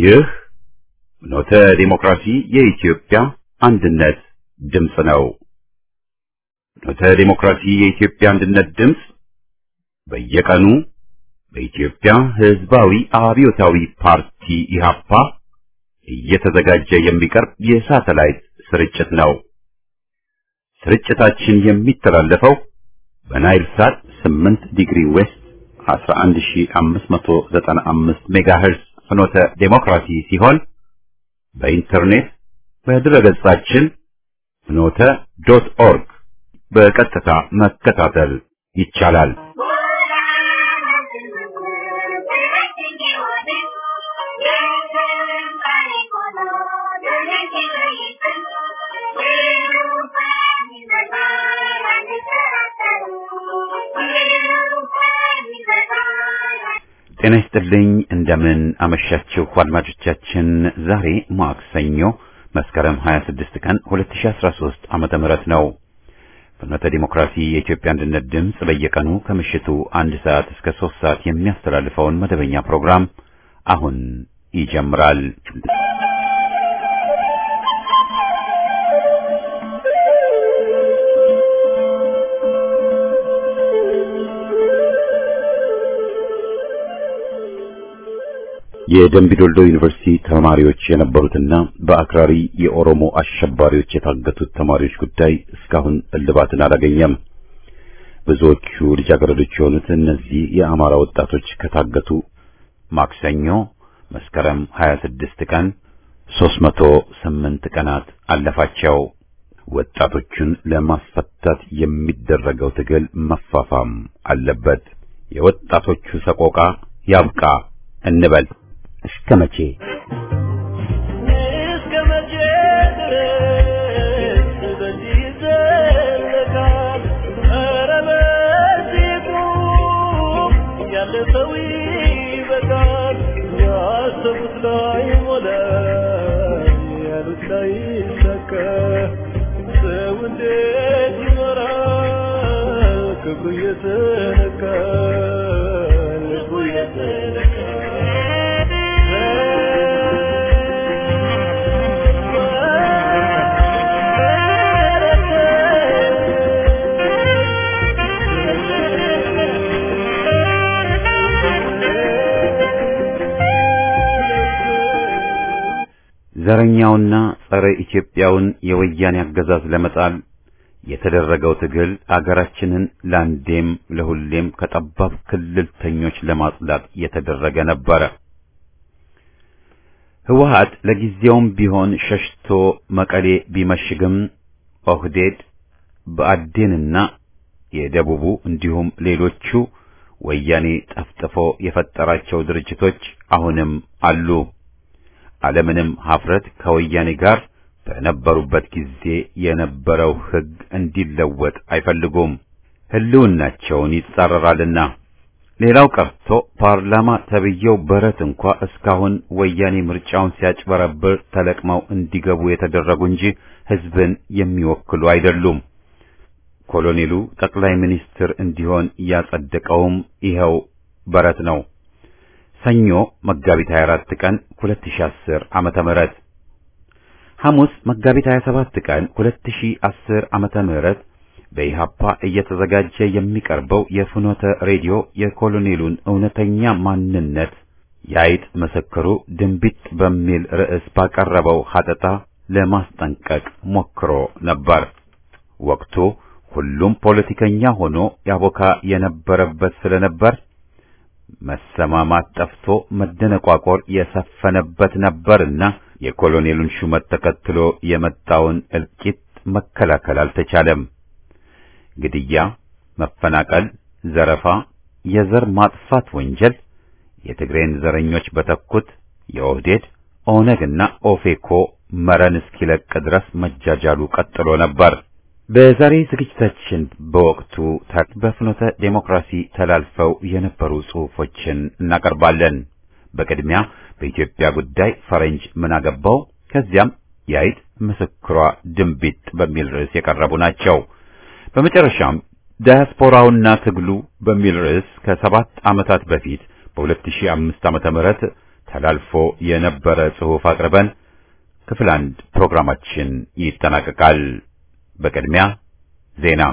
ይህ ኖተ ዲሞክራሲ የኢትዮጵያ አንድነት ድምፅ ነው። ኖተ ዲሞክራሲ የኢትዮጵያ አንድነት ድምፅ በየቀኑ በኢትዮጵያ ሕዝባዊ አብዮታዊ ፓርቲ ኢህአፓ እየተዘጋጀ የሚቀርብ የሳተላይት ስርጭት ነው። ስርጭታችን የሚተላለፈው በናይል ሳት 8 ዲግሪ ዌስት 11595 ሜጋሄርዝ ፍኖተ ዴሞክራሲ ሲሆን በኢንተርኔት በድረገጻችን ፍኖተ ዶት ኦርግ በቀጥታ መከታተል ይቻላል። ጤና ይስጥልኝ። እንደምን አመሻችሁ አድማጮቻችን። ዛሬ ማክሰኞ መስከረም 26 ቀን 2013 ዓመተ ምህረት ነው። ፍኖተ ዲሞክራሲ የኢትዮጵያ አንድነት ድምፅ በየቀኑ ከምሽቱ አንድ ሰዓት እስከ ሶስት ሰዓት የሚያስተላልፈውን መደበኛ ፕሮግራም አሁን ይጀምራል። የደምቢዶልዶ ዩኒቨርሲቲ ተማሪዎች የነበሩትና በአክራሪ የኦሮሞ አሸባሪዎች የታገቱት ተማሪዎች ጉዳይ እስካሁን እልባትን አላገኘም። ብዙዎቹ ልጃገረዶች የሆኑት እነዚህ የአማራ ወጣቶች ከታገቱ ማክሰኞ መስከረም 26 ቀን 308 ቀናት አለፋቸው። ወጣቶቹን ለማስፈታት የሚደረገው ትግል መፋፋም አለበት። የወጣቶቹ ሰቆቃ ያብቃ እንበል። እስከ መቼ እስከ መቼ ድረስ በዚህ ይዘለቃል? ኧረ በዚህ ቁም፣ ያለፈው ይበቃል። ያሰቡት ላይ ሞላ፣ ያሉት ላይ ይሳካ። ሰው እንዴት ይኖራል? ክብሩ እየተነካ ልቡ ዘረኛውና ጸረ ኢትዮጵያውን የወያኔ አገዛዝ ለመጣል የተደረገው ትግል አገራችንን ለአንዴም ለሁሌም ከጠባብ ክልልተኞች ለማጽዳት የተደረገ ነበረ። ህወሓት ለጊዜውም ቢሆን ሸሽቶ መቀሌ ቢመሽግም ኦህዴድ፣ ብአዴንና የደቡቡ እንዲሁም ሌሎቹ ወያኔ ጠፍጥፎ የፈጠራቸው ድርጅቶች አሁንም አሉ። ዓለምንም ሀፍረት ከወያኔ ጋር በነበሩበት ጊዜ የነበረው ሕግ እንዲለወጥ አይፈልጉም። ህልውናቸውን ይጻረራልና። ሌላው ቀርቶ ፓርላማ ተብዬው በረት እንኳ እስካሁን ወያኔ ምርጫውን ሲያጭበረብር ተለቅመው እንዲገቡ የተደረጉ እንጂ ህዝብን የሚወክሉ አይደሉም። ኮሎኔሉ ጠቅላይ ሚኒስትር እንዲሆን ያጸደቀውም ይኸው በረት ነው። ሰኞ መጋቢት 24 ቀን 2010 ዓመተ ምህረት ሐሙስ መጋቢት 27 ቀን 2010 ዓመተ ምህረት በኢሃፓ እየተዘጋጀ የሚቀርበው የፍኖተ ሬዲዮ የኮሎኔሉን እውነተኛ ማንነት የአይጥ ምስክሩ ድንቢጥ በሚል ርዕስ ባቀረበው ሐተታ ለማስጠንቀቅ ሞክሮ ነበር። ወቅቱ ሁሉም ፖለቲከኛ ሆኖ ያቦካ የነበረበት ስለነበር መሰማማት ጠፍቶ መደነቋቆር የሰፈነበት ነበርና የኮሎኔሉን ሹመት ተከትሎ የመጣውን እልቂት መከላከል አልተቻለም። ግድያ፣ መፈናቀል፣ ዘረፋ፣ የዘር ማጥፋት ወንጀል የትግሬን ዘረኞች በተኩት የኦህዴድ ኦነግና ኦፌኮ መረን እስኪለቅ ድረስ መጃጃሉ ቀጥሎ ነበር። በዛሬ ዝግጅታችን በወቅቱ በፍኖተ ዴሞክራሲ ተላልፈው የነበሩ ጽሑፎችን እናቀርባለን። በቅድሚያ በኢትዮጵያ ጉዳይ ፈረንጅ ምን አገባው፣ ከዚያም የአይጥ ምስክሯ ድንቢጥ በሚል ርዕስ የቀረቡ ናቸው። በመጨረሻም ዳያስፖራውና ትግሉ በሚል ርዕስ ከሰባት ዓመታት በፊት በ2005 ዓመተ ምህረት ተላልፎ የነበረ ጽሑፍ አቅርበን ክፍል አንድ ፕሮግራማችን ይጠናቀቃል። በቅድሚያ ዜና።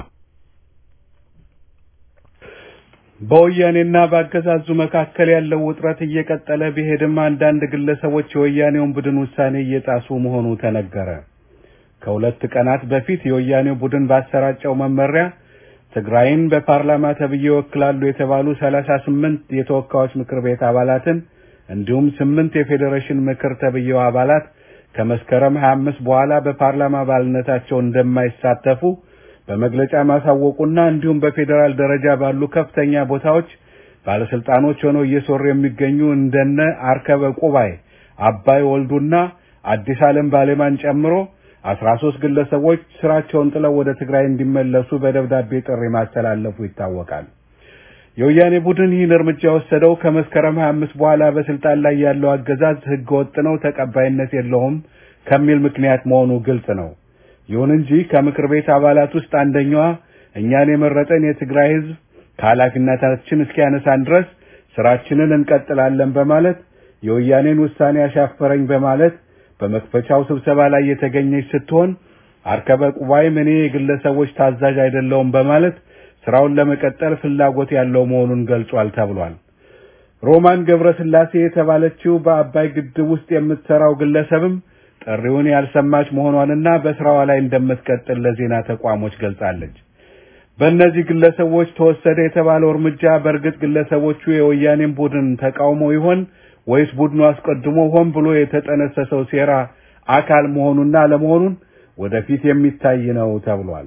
በወያኔና በአገዛዙ መካከል ያለው ውጥረት እየቀጠለ ቢሄድም አንዳንድ ግለሰቦች የወያኔውን ቡድን ውሳኔ እየጣሱ መሆኑ ተነገረ። ከሁለት ቀናት በፊት የወያኔው ቡድን ባሰራጨው መመሪያ ትግራይን በፓርላማ ተብዬ ይወክላሉ የተባሉ ሰላሳ ስምንት የተወካዮች ምክር ቤት አባላትን እንዲሁም ስምንት የፌዴሬሽን ምክር ተብዬው አባላት ከመስከረም 25 በኋላ በፓርላማ አባልነታቸው እንደማይሳተፉ በመግለጫ ማሳወቁና እንዲሁም በፌዴራል ደረጃ ባሉ ከፍተኛ ቦታዎች ባለስልጣኖች ሆነው እየሰሩ የሚገኙ እንደነ አርከበ ቁባይ፣ አባይ ወልዱና አዲስ ዓለም ባሌማን ጨምሮ አስራ ሶስት ግለሰቦች ስራቸውን ጥለው ወደ ትግራይ እንዲመለሱ በደብዳቤ ጥሪ ማስተላለፉ ይታወቃል። የወያኔ ቡድን ይህን እርምጃ የወሰደው ከመስከረም 25 በኋላ በስልጣን ላይ ያለው አገዛዝ ህገ ወጥ ነው፣ ተቀባይነት የለውም ከሚል ምክንያት መሆኑ ግልጽ ነው። ይሁን እንጂ ከምክር ቤት አባላት ውስጥ አንደኛዋ እኛን የመረጠን የትግራይ ህዝብ ከኃላፊነታችን እስኪያነሳን ድረስ ስራችንን እንቀጥላለን በማለት የወያኔን ውሳኔ አሻፈረኝ በማለት በመክፈቻው ስብሰባ ላይ የተገኘች ስትሆን አርከበ ቁባይም እኔ የግለሰቦች ታዛዥ አይደለውም በማለት ስራውን ለመቀጠል ፍላጎት ያለው መሆኑን ገልጿል ተብሏል። ሮማን ገብረስላሴ የተባለችው በአባይ ግድብ ውስጥ የምትሰራው ግለሰብም ጥሪውን ያልሰማች መሆኗንና በስራዋ ላይ እንደምትቀጥል ለዜና ተቋሞች ገልጻለች። በእነዚህ ግለሰቦች ተወሰደ የተባለው እርምጃ በእርግጥ ግለሰቦቹ የወያኔን ቡድን ተቃውሞ ይሆን ወይስ ቡድኑ አስቀድሞ ሆን ብሎ የተጠነሰሰው ሴራ አካል መሆኑና ለመሆኑን ወደፊት የሚታይ ነው ተብሏል።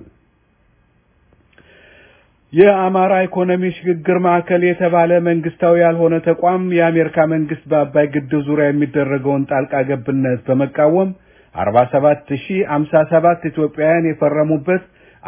የአማራ ኢኮኖሚ ሽግግር ማዕከል የተባለ መንግስታዊ ያልሆነ ተቋም የአሜሪካ መንግስት በአባይ ግድብ ዙሪያ የሚደረገውን ጣልቃ ገብነት በመቃወም 47057 ኢትዮጵያውያን የፈረሙበት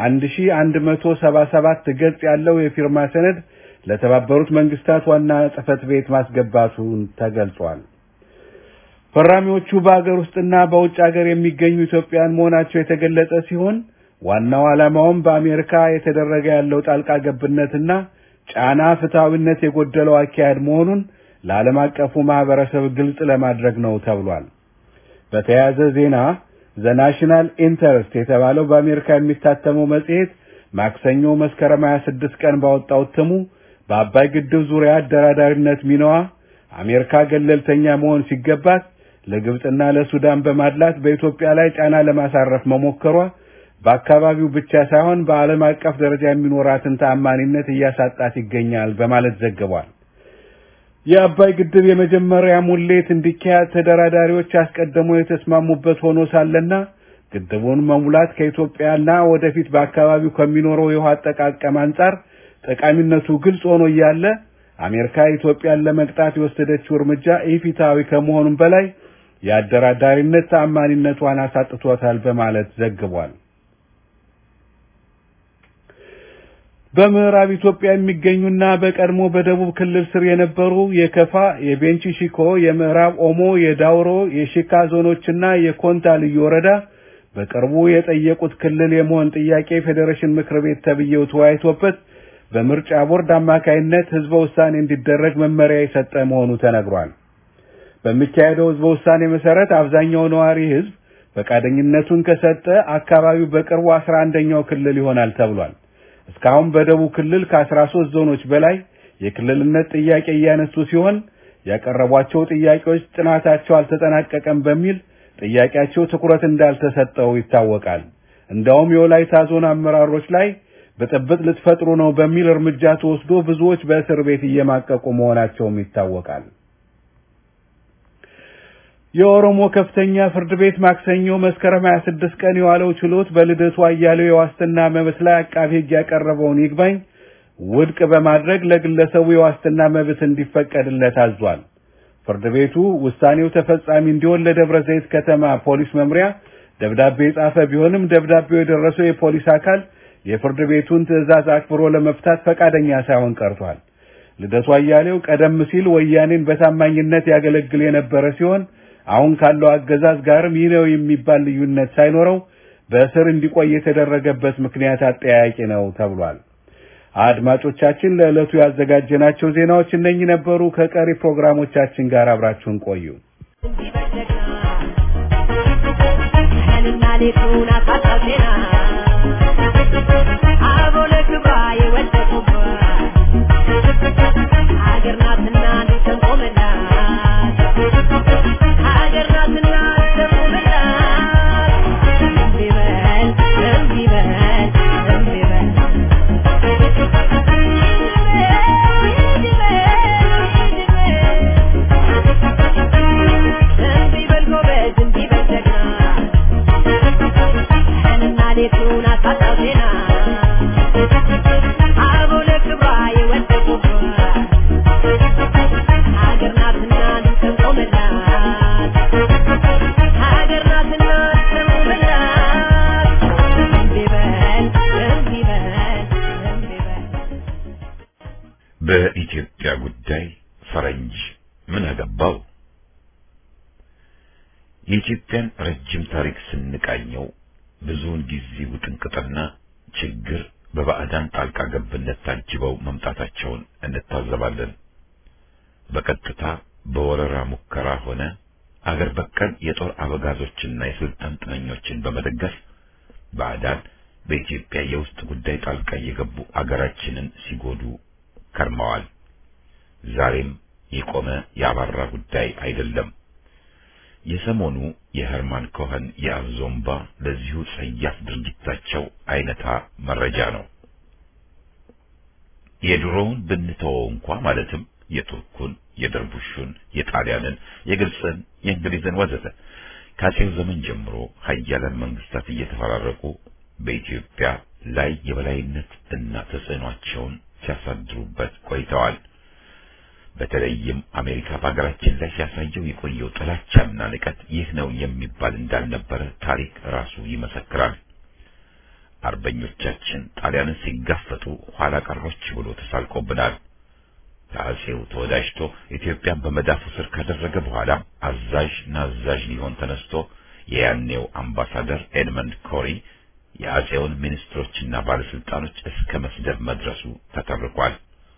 1177 ገጽ ያለው የፊርማ ሰነድ ለተባበሩት መንግስታት ዋና ጽህፈት ቤት ማስገባቱን ተገልጿል። ፈራሚዎቹ በአገር ውስጥና በውጭ ሀገር የሚገኙ ኢትዮጵያውያን መሆናቸው የተገለጸ ሲሆን ዋናው ዓላማውም በአሜሪካ የተደረገ ያለው ጣልቃ ገብነትና ጫና ፍትሐዊነት የጎደለው አካሄድ መሆኑን ለዓለም አቀፉ ማህበረሰብ ግልጽ ለማድረግ ነው ተብሏል። በተያያዘ ዜና ዘ ናሽናል ኢንተረስት የተባለው በአሜሪካ የሚታተመው መጽሔት ማክሰኞ መስከረም 26 ቀን ባወጣው እትሙ በአባይ ግድብ ዙሪያ አደራዳሪነት ሚናዋ አሜሪካ ገለልተኛ መሆን ሲገባት ለግብፅና ለሱዳን በማድላት በኢትዮጵያ ላይ ጫና ለማሳረፍ መሞከሯ በአካባቢው ብቻ ሳይሆን በዓለም አቀፍ ደረጃ የሚኖራትን ተአማኒነት እያሳጣት ይገኛል በማለት ዘግቧል። የአባይ ግድብ የመጀመሪያ ሙሌት እንዲካሄድ ተደራዳሪዎች አስቀድመው የተስማሙበት ሆኖ ሳለና ግድቡን መሙላት ከኢትዮጵያና ወደፊት በአካባቢው ከሚኖረው የውሃ አጠቃቀም አንጻር ጠቃሚነቱ ግልጽ ሆኖ እያለ አሜሪካ ኢትዮጵያን ለመቅጣት የወሰደችው እርምጃ ኢፍትሐዊ ከመሆኑም በላይ የአደራዳሪነት ተአማኒነቷን አሳጥቶታል በማለት ዘግቧል። በምዕራብ ኢትዮጵያ የሚገኙና በቀድሞ በደቡብ ክልል ስር የነበሩ የከፋ፣ የቤንች ሺኮ፣ የምዕራብ ኦሞ፣ የዳውሮ፣ የሺካ ዞኖችና የኮንታ ልዩ ወረዳ በቅርቡ የጠየቁት ክልል የመሆን ጥያቄ ፌዴሬሽን ምክር ቤት ተብዬው ተወያይቶበት በምርጫ ቦርድ አማካይነት ህዝበ ውሳኔ እንዲደረግ መመሪያ የሰጠ መሆኑ ተነግሯል። በሚካሄደው ህዝበ ውሳኔ መሰረት አብዛኛው ነዋሪ ህዝብ ፈቃደኝነቱን ከሰጠ አካባቢው በቅርቡ አስራ አንደኛው ክልል ይሆናል ተብሏል። እስካሁን በደቡብ ክልል ከአስራ ሶስት ዞኖች በላይ የክልልነት ጥያቄ እያነሱ ሲሆን ያቀረቧቸው ጥያቄዎች ጥናታቸው አልተጠናቀቀም በሚል ጥያቄያቸው ትኩረት እንዳልተሰጠው ይታወቃል። እንዳውም የወላይታ ዞን አመራሮች ላይ ብጥብጥ ልትፈጥሩ ነው በሚል እርምጃ ተወስዶ ብዙዎች በእስር ቤት እየማቀቁ መሆናቸውም ይታወቃል። የኦሮሞ ከፍተኛ ፍርድ ቤት ማክሰኞ መስከረም 26 ቀን የዋለው ችሎት በልደቱ አያሌው የዋስትና መብት ላይ አቃቤ ሕግ ያቀረበውን ይግባኝ ውድቅ በማድረግ ለግለሰቡ የዋስትና መብት እንዲፈቀድለት አዟል። ፍርድ ቤቱ ውሳኔው ተፈጻሚ እንዲሆን ለደብረ ዘይት ከተማ ፖሊስ መምሪያ ደብዳቤ የጻፈ ቢሆንም ደብዳቤው የደረሰው የፖሊስ አካል የፍርድ ቤቱን ትዕዛዝ አክብሮ ለመፍታት ፈቃደኛ ሳይሆን ቀርቷል። ልደቱ አያሌው ቀደም ሲል ወያኔን በታማኝነት ያገለግል የነበረ ሲሆን አሁን ካለው አገዛዝ ጋርም ይህ ነው የሚባል ልዩነት ሳይኖረው በእስር እንዲቆይ የተደረገበት ምክንያት አጠያያቂ ነው ተብሏል። አድማጮቻችን ለዕለቱ ያዘጋጀናቸው ዜናዎች እነኚህ ነበሩ። ከቀሪ ፕሮግራሞቻችን ጋር አብራችሁን ቆዩ። ሌቱን አሳጣው ዜና አቦ ለክብሯ የወደቁባት ሀገር ናትና ልተንቆመላት ሀገር ናትና ልተንቆመላት እምቢ በል እምቢ በል እምቢ በል እምቢ በል ጎበዝ እምቢ በል ጀግና ቀንና ሌቱን አሳጣው ዜና አበው ለክብሯ የወደቁባት ሀገር ናትና ልንቆምላት ሀገር ናትና ልንቆምላት እምቢ በል እምቢ በል እምቢ በል በኢትዮጵያ ጉዳይ ፈረንጅ ምን አገባው? የኢትዮጵያን ረጅም ታሪክ ስንቃኘው ብዙውን ጊዜ ውጥንቅጥና ችግር በባዕዳን ጣልቃ ገብነት ታጅበው መምጣታቸውን እንታዘባለን። በቀጥታ በወረራ ሙከራ ሆነ አገር በቀል የጦር አበጋዞችና የስልጣን ጥመኞችን በመደገፍ ባዕዳን በኢትዮጵያ የውስጥ ጉዳይ ጣልቃ እየገቡ አገራችንን ሲጎዱ ከርመዋል። ዛሬም የቆመ ያባራ ጉዳይ አይደለም። የሰሞኑ የሄርማን ኮኸን የአዞምባ ለዚሁ ጸያፍ ድርጊታቸው አይነታ መረጃ ነው። የድሮውን ብንተወው እንኳ ማለትም የቱርኩን፣ የደርቡሹን፣ የጣሊያንን፣ የግብፅን፣ የእንግሊዝን ወዘተ ከአጼው ዘመን ጀምሮ ሀያላን መንግስታት እየተፈራረቁ በኢትዮጵያ ላይ የበላይነት እና ተጽዕኗቸውን ሲያሳድሩበት ቆይተዋል። በተለይም አሜሪካ በሀገራችን ላይ ሲያሳየው የቆየው ጥላቻና ንቀት ይህ ነው የሚባል እንዳልነበረ ታሪክ ራሱ ይመሰክራል። አርበኞቻችን ጣሊያንን ሲጋፈጡ ኋላ ቀሮች ብሎ ተሳልቆብናል። ከአጼው ተወዳጅቶ ኢትዮጵያን በመዳፉ ስር ካደረገ በኋላ አዛዥ ናዛዥ ሊሆን ተነስቶ የያኔው አምባሳደር ኤድመንድ ኮሪ የአጼውን ሚኒስትሮችና ባለስልጣኖች እስከ መስደብ መድረሱ ተተርኳል።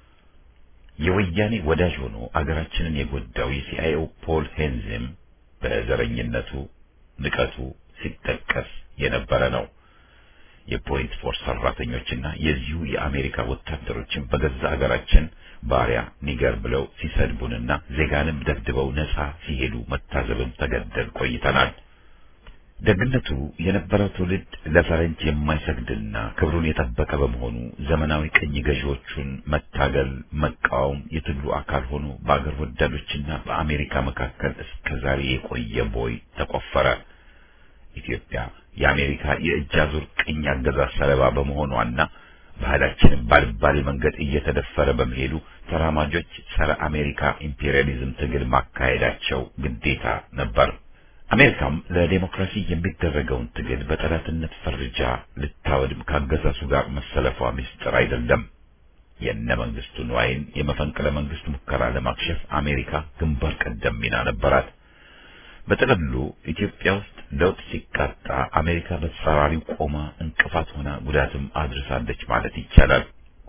የወያኔ ወዳጅ ሆኖ አገራችንን የጎዳው የሲአይኤው ፖል ሄንዝም በዘረኝነቱ ንቀቱ ሲጠቀስ የነበረ ነው። የፖይንት ፎርስ ሰራተኞችና የዚሁ የአሜሪካ ወታደሮችን በገዛ አገራችን ባሪያ ኒገር ብለው ሲሰድቡንና ዜጋንም ደብድበው ነጻ ሲሄዱ መታዘብን ተገደል ቆይተናል። ደግነቱ የነበረው ትውልድ ለፈረንጅ የማይሰግድና ክብሩን የጠበቀ በመሆኑ ዘመናዊ ቅኝ ገዢዎቹን መታገል፣ መቃወም የትግሉ አካል ሆኖ በአገር ወዳዶችና በአሜሪካ መካከል እስከ ዛሬ የቆየ ቦይ ተቆፈረ። ኢትዮጵያ የአሜሪካ የእጅ አዙር ቅኝ አገዛዝ ሰለባ በመሆኗና ባህላችንም ባልባሌ መንገድ እየተደፈረ በመሄዱ ተራማጆች ጸረ አሜሪካ ኢምፔሪያሊዝም ትግል ማካሄዳቸው ግዴታ ነበር። አሜሪካም ለዴሞክራሲ የሚደረገውን ትግል በጠላትነት ፈርጃ ልታወድም ካገዛዙ ጋር መሰለፏ ምስጢር አይደለም። የነ መንግስቱ ንዋይን የመፈንቅለ መንግስት ሙከራ ለማክሸፍ አሜሪካ ግንባር ቀደም ሚና ነበራት። በጥቅሉ ኢትዮጵያ ውስጥ ለውጥ ሲቃጣ አሜሪካ በተጻራሪው ቆማ እንቅፋት ሆና ጉዳትም አድርሳለች ማለት ይቻላል።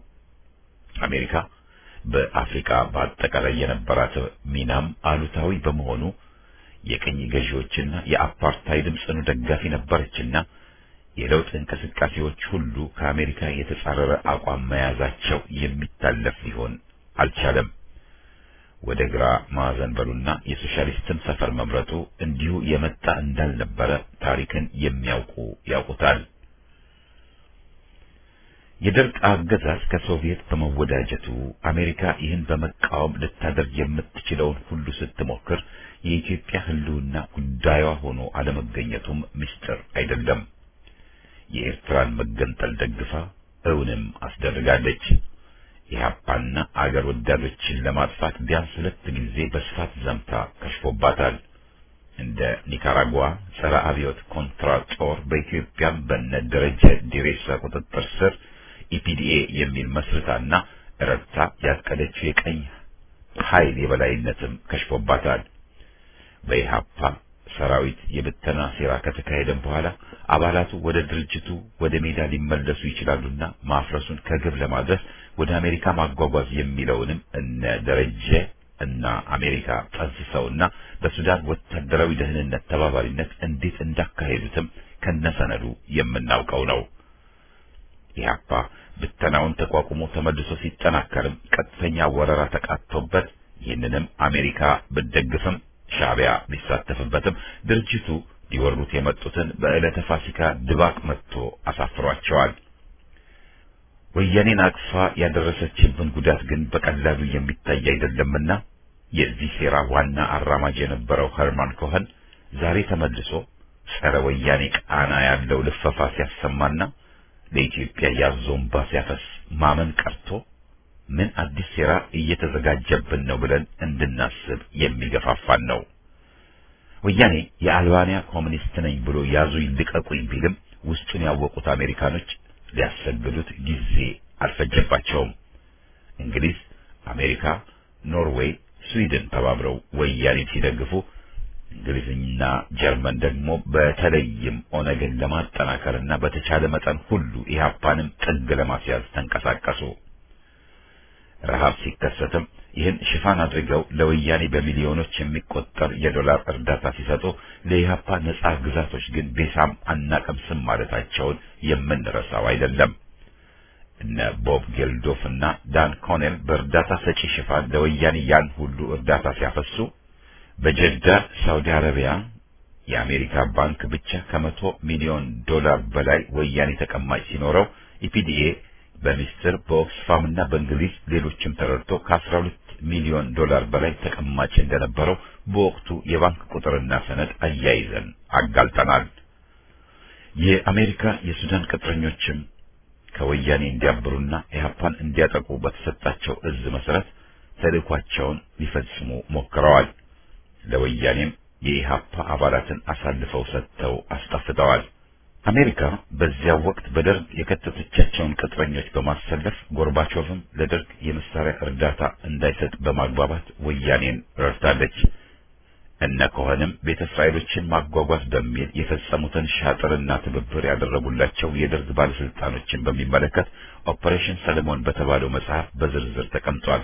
አሜሪካ በአፍሪካ በአጠቃላይ የነበራት ሚናም አሉታዊ በመሆኑ የቅኝ ገዢዎችና የአፓርታይድም ጽኑ ደጋፊ ነበረችና የለውጥ እንቅስቃሴዎች ሁሉ ከአሜሪካ የተጻረረ አቋም መያዛቸው የሚታለፍ ሊሆን አልቻለም። ወደ ግራ ማዕዘን በሉና የሶሻሊስትን ሰፈር መምረጡ እንዲሁ የመጣ እንዳልነበረ ታሪክን የሚያውቁ ያውቁታል። የደርግ አገዛዝ ከሶቪየት በመወዳጀቱ አሜሪካ ይህን በመቃወም ልታደርግ የምትችለውን ሁሉ ስትሞክር የኢትዮጵያ ሕልውና ጉዳዩዋ ሆኖ አለመገኘቱም ምስጢር አይደለም። የኤርትራን መገንጠል ደግፋ እውንም አስደርጋለች። ኢህአፓና አገር ወዳዶችን ለማጥፋት ቢያንስ ሁለት ጊዜ በስፋት ዘምታ ከሽፎባታል። እንደ ኒካራጓ ጸረ አብዮት ኮንትራ ጦር በኢትዮጵያም በነ ደረጀ ዲሬሳ ቁጥጥር ስር ኢፒዲኤ የሚል መስርታና ረድታ ያቀደችው የቀኝ ኃይል የበላይነትም ከሽፎባታል። በኢህአፓ ሰራዊት የብተና ሴራ ከተካሄደም በኋላ አባላቱ ወደ ድርጅቱ ወደ ሜዳ ሊመለሱ ይችላሉና ማፍረሱን ከግብ ለማድረስ ወደ አሜሪካ ማጓጓዝ የሚለውንም እነ ደረጀ እና አሜሪካ ጠንስሰውና በሱዳን ወታደራዊ ደህንነት ተባባሪነት እንዴት እንዳካሄዱትም ከነሰነዱ የምናውቀው ነው። ኢህአፓ ብተናውን ተቋቁሞ ተመልሶ ሲጠናከርም ቀጥተኛ ወረራ ተቃጥቶበት ይህንንም አሜሪካ ብትደግፍም ሻዕቢያ ቢሳተፍበትም ድርጅቱ ሊወሩት የመጡትን በዕለተ ፋሲካ ድባቅ መጥቶ አሳፍሯቸዋል። ወያኔን አቅፋ ያደረሰችብን ጉዳት ግን በቀላሉ የሚታይ አይደለምና የዚህ ሴራ ዋና አራማጅ የነበረው ኸርማን ኮኸን ዛሬ ተመልሶ ጸረ ወያኔ ቃና ያለው ልፈፋ ሲያሰማና ለኢትዮጵያ ያዞንባ ሲያፈስ ማመን ቀርቶ ምን አዲስ ሴራ እየተዘጋጀብን ነው ብለን እንድናስብ የሚገፋፋን ነው። ወያኔ የአልባንያ ኮሚኒስት ነኝ ብሎ ያዙ ይልቀቁኝ ቢልም ውስጡን ያወቁት አሜሪካኖች ሊያሰግዱት ጊዜ አልፈጀባቸውም። እንግሊዝ፣ አሜሪካ፣ ኖርዌይ፣ ስዊድን ተባብረው ወያኔን ሲደግፉ እንግሊዝና ጀርመን ደግሞ በተለይም ኦነግን ለማጠናከርና በተቻለ መጠን ሁሉ ኢህአፓንም ጥግ ለማስያዝ ተንቀሳቀሱ። ረሃብ ሲከሰትም ይህን ሽፋን አድርገው ለወያኔ በሚሊዮኖች የሚቆጠር የዶላር እርዳታ ሲሰጡ ለኢህአፓ ነጻ ግዛቶች ግን ቤሳም አናቀምስም ማለታቸውን የምንረሳው አይደለም። እነ ቦብ ጌልዶፍ እና ዳን ኮኔል በእርዳታ ሰጪ ሽፋን ለወያኔ ያን ሁሉ እርዳታ ሲያፈሱ በጀዳ ሳውዲ አረቢያ የአሜሪካ ባንክ ብቻ ከመቶ ሚሊዮን ዶላር በላይ ወያኔ ተቀማጭ ሲኖረው ኢፒዲኤ በሚስጥር በኦክስፋም እና በእንግሊዝ ሌሎችም ተረድቶ ከ12 ሚሊዮን ዶላር በላይ ተቀማጭ እንደነበረው በወቅቱ የባንክ ቁጥርና ሰነድ አያይዘን አጋልጠናል። የአሜሪካ የሱዳን ቅጥረኞችም ከወያኔ እንዲያብሩና ኢህአፓን እንዲያጠቁ በተሰጣቸው እዝ መሰረት ተልእኳቸውን ሊፈጽሙ ሞክረዋል። ለወያኔም የኢህአፓ አባላትን አሳልፈው ሰጥተው አስጠፍተዋል። አሜሪካ በዚያው ወቅት በደርግ የከተተቻቸውን ቅጥረኞች በማሰለፍ ጎርባቾቭም ለደርግ የመሳሪያ እርዳታ እንዳይሰጥ በማግባባት ወያኔን ረድታለች። እነ ኮኸንም ቤተ እስራኤሎችን ማጓጓዝ በሚል የፈጸሙትን ሻጥርና ትብብር ያደረጉላቸው የደርግ ባለስልጣኖችን በሚመለከት ኦፐሬሽን ሰለሞን በተባለው መጽሐፍ በዝርዝር ተቀምጧል።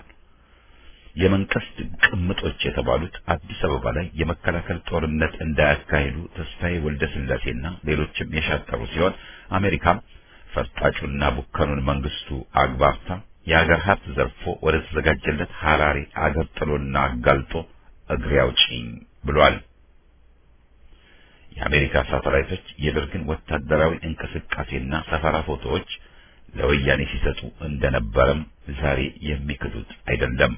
የመንግስት ቅምጦች የተባሉት አዲስ አበባ ላይ የመከላከል ጦርነት እንዳያካሂዱ ተስፋዬ ወልደ ስላሴና ሌሎችም የሻጠሩ ሲሆን አሜሪካም ፈርጣጩና ቡከኑን መንግስቱ አግባብታ የአገር ሀብት ዘርፎ ወደ ተዘጋጀለት ሐራሪ አገር ጥሎና አጋልጦ እግሬ አውጪኝ ብሏል። የአሜሪካ ሳተላይቶች የደርግን ወታደራዊ እንቅስቃሴና ሰፈራ ፎቶዎች ለወያኔ ሲሰጡ እንደነበረም ዛሬ የሚክዱት አይደለም።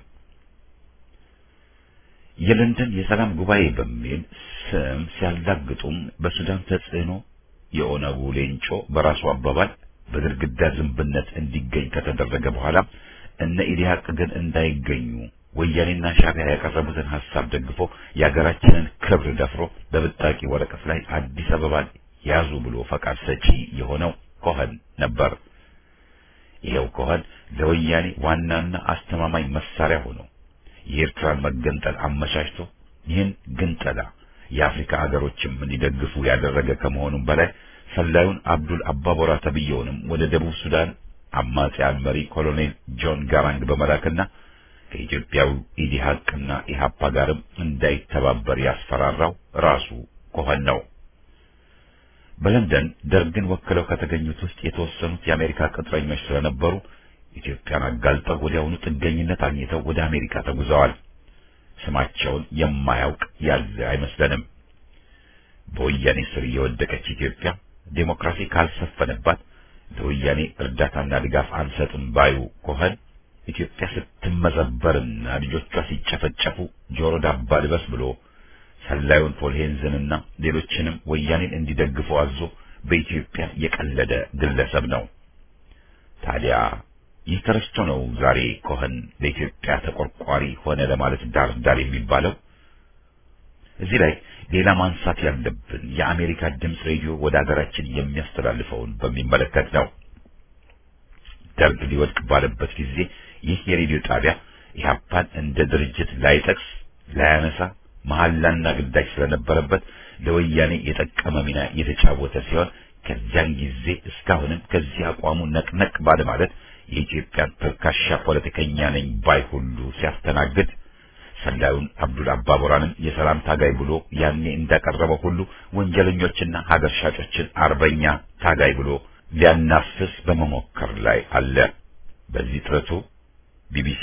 የለንደን የሰላም ጉባኤ በሚል ስም ሲያላግጡም በሱዳን ተጽዕኖ የኦነጉ ሌንጮ በራሱ አባባል በግድግዳ ዝንብነት እንዲገኝ ከተደረገ በኋላ እነ ኢዲሃቅ ግን እንዳይገኙ ወያኔና ሻዕቢያ ያቀረቡትን ሐሳብ ደግፎ የሀገራችንን ክብር ደፍሮ በብጣቂ ወረቀት ላይ አዲስ አበባን ያዙ ብሎ ፈቃድ ሰጪ የሆነው ኮኸን ነበር። ይኸው ኮኸን ለወያኔ ዋናና አስተማማኝ መሳሪያ ሆኖ የኤርትራን መገንጠል አመቻችቶ ይህን ግንጠላ የአፍሪካ ሀገሮችም እንዲደግፉ ያደረገ ከመሆኑም በላይ ሰላዩን አብዱል አባቦራ ተብየውንም ወደ ደቡብ ሱዳን አማጺያን መሪ ኮሎኔል ጆን ጋራንግ በመላክና ከኢትዮጵያው ኢዲሃቅና ኢሃፓ ጋርም እንዳይተባበር ያስፈራራው ራሱ ኮኸን ነው። በለንደን ደርግን ወክለው ከተገኙት ውስጥ የተወሰኑት የአሜሪካ ቅጥረኞች ስለነበሩ ኢትዮጵያን አጋልጠው ወዲያውኑ ጥገኝነት አግኝተው ወደ አሜሪካ ተጉዘዋል። ስማቸውን የማያውቅ ያለ አይመስለንም። በወያኔ ስር የወደቀች ኢትዮጵያ ዴሞክራሲ ካልሰፈነባት ለወያኔ እርዳታና ድጋፍ አንሰጥም ባዩ ኮኸን ኢትዮጵያ ስትመዘበርና ልጆቿ ሲጨፈጨፉ ጆሮ ዳባ ልበስ ብሎ ሰላዩን ፖልሄንዝንና ሌሎችንም ወያኔን እንዲደግፉ አዞ በኢትዮጵያ የቀለደ ግለሰብ ነው። ታዲያ ይህ ተረስቶ ነው ዛሬ ኮኸን ለኢትዮጵያ ተቆርቋሪ ሆነ ለማለት ዳር ዳር የሚባለው። እዚህ ላይ ሌላ ማንሳት ያለብን የአሜሪካ ድምፅ ሬዲዮ ወደ ሀገራችን የሚያስተላልፈውን በሚመለከት ነው። ደርግ ሊወድቅ ባለበት ጊዜ ይህ የሬዲዮ ጣቢያ ኢህአፓን እንደ ድርጅት ላይጠቅስ ላያነሳ መሐላና ግዳጅ ስለነበረበት ለወያኔ የጠቀመ ሚና የተጫወተ ሲሆን ከዚያን ጊዜ እስካሁንም ከዚህ አቋሙ ነቅነቅ ባለ ማለት የኢትዮጵያን ተልካሻ ፖለቲከኛ ነኝ ባይ ሁሉ ሲያስተናግድ ሰላዩን አብዱል አባቦራንም የሰላም ታጋይ ብሎ ያኔ እንዳቀረበው ሁሉ ወንጀለኞችና ሀገር ሻጮችን አርበኛ ታጋይ ብሎ ሊያናፍስ በመሞከር ላይ አለ። በዚህ ጥረቱ ቢቢሲ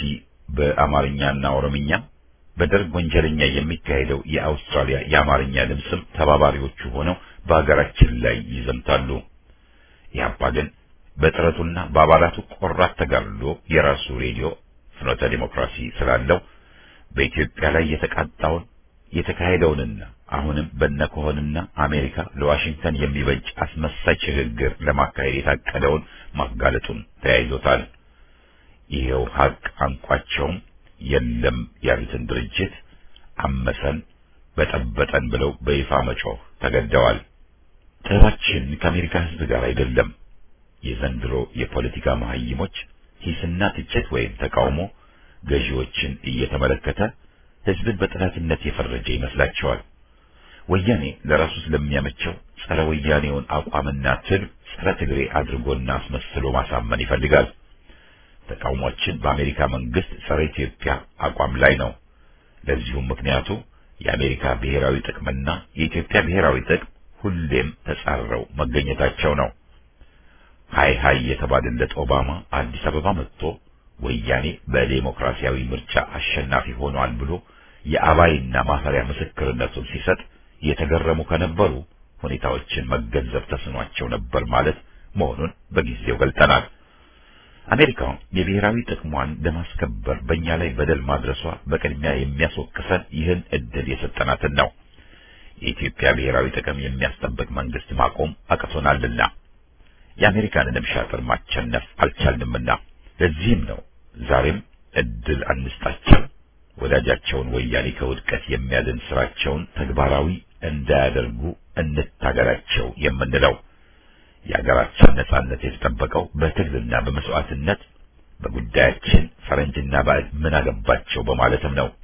በአማርኛና ኦሮምኛ በደርግ ወንጀለኛ የሚካሄደው የአውስትራሊያ የአማርኛ ድምፅም ተባባሪዎቹ ሆነው በሀገራችን ላይ ይዘምታሉ። ኢህአፓ ግን በጥረቱና በአባላቱ ቆራት ተጋድሎ የራሱ ሬዲዮ ፍኖተ ዲሞክራሲ ስላለው በኢትዮጵያ ላይ የተቃጣውን የተካሄደውንና አሁንም በነከሆንና አሜሪካ ለዋሽንግተን የሚበጅ አስመሳይ ሽግግር ለማካሄድ የታቀደውን ማጋለጡን ተያይዞታል። ይሄው ሀቅ አንቋቸውም የለም ያሉትን ድርጅት አመሰን በጠበጠን ብለው በይፋ መጮህ ተገደዋል። ጥረባችን ከአሜሪካ ሕዝብ ጋር አይደለም። የዘንድሮ የፖለቲካ መሀይሞች ሂስና ትችት ወይም ተቃውሞ ገዢዎችን እየተመለከተ ሕዝብን በጠላትነት የፈረጀ ይመስላቸዋል። ወያኔ ለራሱ ስለሚያመቸው ጸረ ወያኔውን አቋምና ትል ጸረ ትግሬ አድርጎና አስመስሎ ማሳመን ይፈልጋል። ተቃውሟችን በአሜሪካ መንግስት ጸረ ኢትዮጵያ አቋም ላይ ነው። ለዚሁም ምክንያቱ የአሜሪካ ብሔራዊ ጥቅምና የኢትዮጵያ ብሔራዊ ጥቅም ሁሌም ተጻረው መገኘታቸው ነው። ሃይ ሃይ የተባለለት ኦባማ አዲስ አበባ መጥቶ ወያኔ በዴሞክራሲያዊ ምርጫ አሸናፊ ሆኗል ብሎ የአባይና ማፈሪያ ምስክርነቱን ሲሰጥ የተገረሙ ከነበሩ ሁኔታዎችን መገንዘብ ተስኗቸው ነበር ማለት መሆኑን በጊዜው ገልጠናል። አሜሪካ የብሔራዊ ጥቅሟን ለማስከበር በእኛ ላይ በደል ማድረሷ በቅድሚያ የሚያስወቅሰን ይህን እድል የሰጠናትን ነው። የኢትዮጵያ ብሔራዊ ጥቅም የሚያስጠብቅ መንግስት ማቆም አቅቶናልና የአሜሪካንንም ሻጥር ማቸነፍ አልቻልንምና ለዚህም ነው ዛሬም እድል አንስጣቸው፣ ወዳጃቸውን ወያኔ ከውድቀት የሚያድን ስራቸውን ተግባራዊ እንዳያደርጉ እንታገላቸው የምንለው። የሀገራችን ነጻነት የተጠበቀው በትግልና በመስዋዕትነት በጉዳያችን ፈረንጅና ባዕድ ምን አገባቸው በማለትም ነው።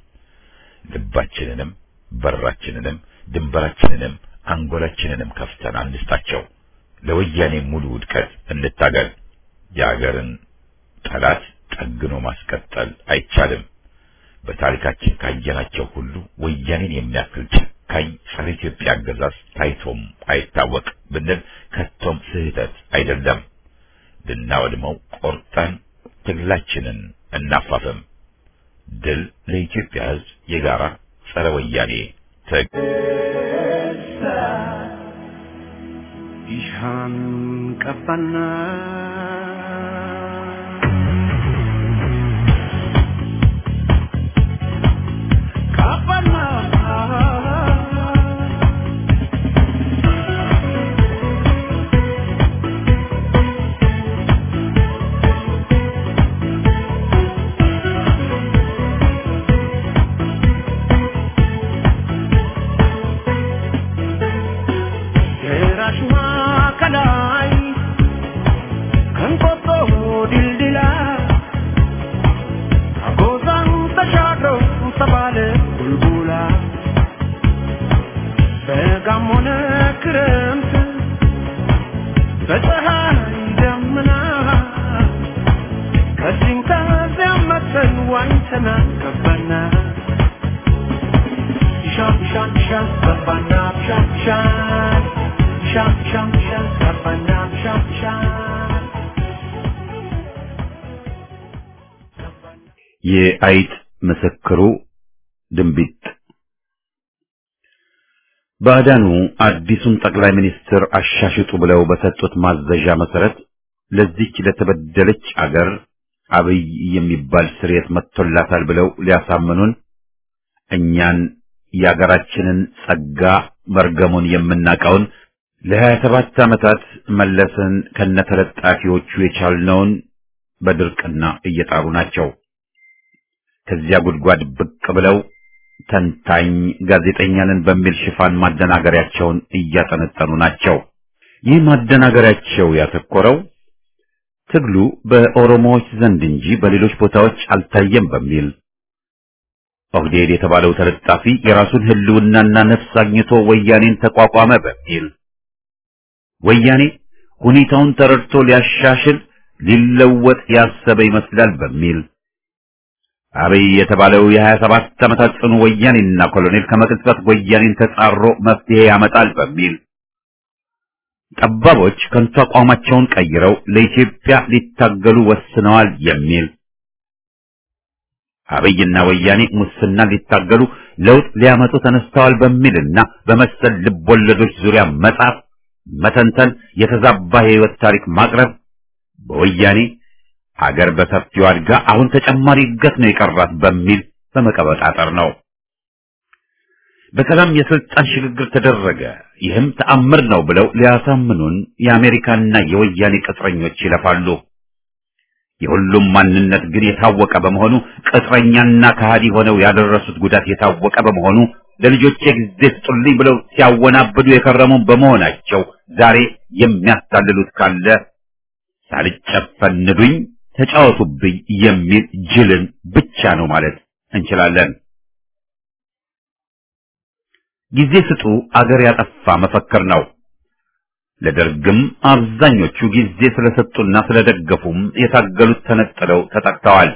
ልባችንንም በራችንንም ድንበራችንንም አንጎላችንንም ከፍተን አንስጣቸው። ለወያኔ ሙሉ ውድቀት እንታገል። የሀገርን ጠላት ጠግኖ ማስቀጠል አይቻልም። በታሪካችን ካየናቸው ሁሉ ወያኔን የሚያክል ጨካኝ ጸረ ኢትዮጵያ አገዛዝ ታይቶም አይታወቅ ብንል ከቶም ስህተት አይደለም። ልናወድመው ቆርጠን ትግላችንን እናፋፍም። ድል ለኢትዮጵያ ሕዝብ የጋራ ጸረ ወያኔ ትግል። ይሻን ቀባና ቀባና የራሽማ ከላይ ከንቆጦ ድልድላ አጎዛን ተሻግረው ተባለ ቡልቡላ በጋም ሆነ ክረምት በፀሐይ ደመና ከዚህም ከዚያም መተን ዋኝተና ገባና ሻም ሻም ሻም ገባና ሻም ሻም ሻም ሻም ሻም ገባና ሻም ሻም የአይጥ ምስክሩ ድንቢጥ ባዕዳኑ አዲሱን ጠቅላይ ሚኒስትር አሻሽጡ ብለው በሰጡት ማዘዣ መሰረት ለዚች ለተበደለች አገር አብይ የሚባል ስርየት መጥቶላታል ብለው ሊያሳምኑን እኛን የአገራችንን ጸጋ መርገሙን የምናውቀውን ለሀያ ሰባት ዓመታት መለስን ከነተለጣፊዎቹ የቻልነውን በድርቅና እየጣሩ ናቸው። ከዚያ ጉድጓድ ብቅ ብለው ተንታኝ ጋዜጠኛንን በሚል ሽፋን ማደናገሪያቸውን እያጠነጠኑ ናቸው። ይህ ማደናገሪያቸው ያተኮረው ትግሉ በኦሮሞዎች ዘንድ እንጂ በሌሎች ቦታዎች አልታየም በሚል ኦህዴድ የተባለው ተለጣፊ የራሱን ህልውናና ነፍስ አግኝቶ ወያኔን ተቋቋመ በሚል ወያኔ ሁኔታውን ተረድቶ ሊያሻሽል ሊለወጥ ያሰበ ይመስላል በሚል አብይ የተባለው የሀያ ሰባት ዓመታት ጽኑ ወያኔና ኮሎኔል ከመቅጽበት ወያኔን ተጻሮ መፍትሄ ያመጣል በሚል ጠባቦች ከንቱ አቋማቸውን ቀይረው ለኢትዮጵያ ሊታገሉ ወስነዋል የሚል አብይና ወያኔ ሙስና ሊታገሉ ለውጥ ሊያመጡ ተነስተዋል በሚልና በመሰል ልቦለዶች ዙሪያ መጻፍ፣ መተንተን፣ የተዛባ የህይወት ታሪክ ማቅረብ በወያኔ ሀገር በሰፊው አድጋ አሁን ተጨማሪ እድገት ነው የቀራት በሚል በመቀበጣጠር ነው። በሰላም የስልጣን ሽግግር ተደረገ፣ ይህም ተአምር ነው ብለው ሊያሳምኑን የአሜሪካና የወያኔ ቅጥረኞች ይለፋሉ። የሁሉም ማንነት ግን የታወቀ በመሆኑ ቅጥረኛና ከሃዲ ሆነው ያደረሱት ጉዳት የታወቀ በመሆኑ ለልጆቼ ጊዜ ስጡልኝ ብለው ሲያወናብዱ የከረሙ በመሆናቸው ዛሬ የሚያታልሉት ካለ ሳልጨፈንዱኝ ተጫወቱብኝ የሚል ጅልን ብቻ ነው ማለት እንችላለን። ጊዜ ስጡ አገር ያጠፋ መፈክር ነው። ለደርግም አብዛኞቹ ጊዜ ስለሰጡና ስለደገፉም የታገሉት ተነጥለው ተጠቅተዋል።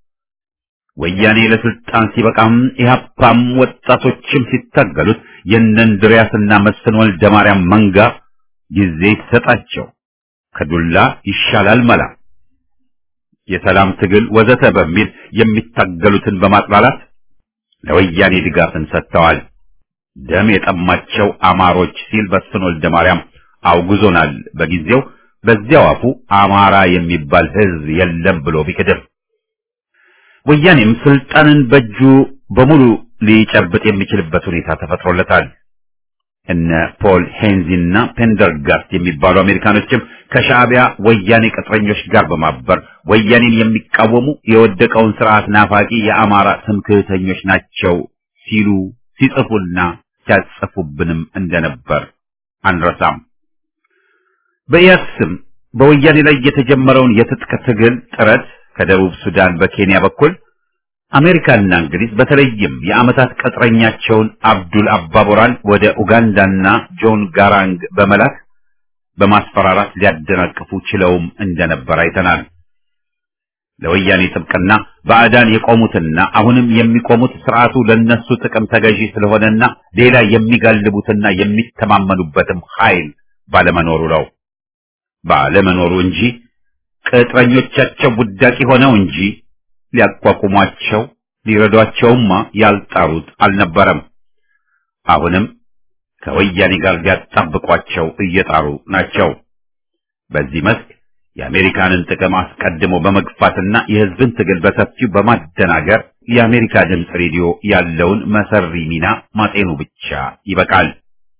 ወያኔ ለስልጣን ሲበቃም ኢህአፓም ወጣቶችም ሲታገሉት የእነንድሪያስና መስፍን ወልደ ማርያም መንጋ ጊዜ ይሰጣቸው ከዱላ ይሻላል መላ የሰላም ትግል ወዘተ በሚል የሚታገሉትን በማጥላላት ለወያኔ ድጋፍን ሰጥተዋል። ደም የጠማቸው አማሮች ሲል መስፍን ወልደ ማርያም አውግዞናል። በጊዜው በዚያው አፉ አማራ የሚባል ሕዝብ የለም ብሎ ቢክድም ወያኔም ስልጣንን በእጁ በሙሉ ሊጨብጥ የሚችልበት ሁኔታ ተፈጥሮለታል። እነ ፖል ሄንዚና ፔንደርጋስት የሚባሉ አሜሪካኖችም ከሻዕቢያ ወያኔ ቅጥረኞች ጋር በማበር ወያኔን የሚቃወሙ የወደቀውን ስርዓት ናፋቂ የአማራ ትምክህተኞች ናቸው ሲሉ ሲጽፉና ሲያጽፉብንም እንደነበር አንረሳም። በኢያድ ስም በወያኔ ላይ የተጀመረውን የትጥቅ ትግል ጥረት ከደቡብ ሱዳን በኬንያ በኩል አሜሪካና እንግሊዝ በተለይም የዓመታት ቅጥረኛቸውን አብዱል አባቦራን ወደ ኡጋንዳና ጆን ጋራንግ በመላክ በማስፈራራት ሊያደናቅፉ ችለውም እንደነበር አይተናል። ለወያኔ ጥብቅና ባዕዳን የቆሙትና አሁንም የሚቆሙት ስርዓቱ ለነሱ ጥቅም ተገዢ ስለሆነና ሌላ የሚጋልቡትና የሚተማመኑበትም ኃይል ባለመኖሩ ነው። ባለመኖሩ እንጂ ቅጥረኞቻቸው ውዳቂ ሆነው እንጂ ሊያቋቁሟቸው ሊረዷቸውማ ያልጣሩት አልነበረም። አሁንም ከወያኔ ጋር ሊያጣብቋቸው እየጣሩ ናቸው። በዚህ መስክ የአሜሪካንን ጥቅም አስቀድሞ በመግፋትና የሕዝብን ትግል በሰፊው በማደናገር የአሜሪካ ድምፅ ሬዲዮ ያለውን መሰሪ ሚና ማጤኑ ብቻ ይበቃል።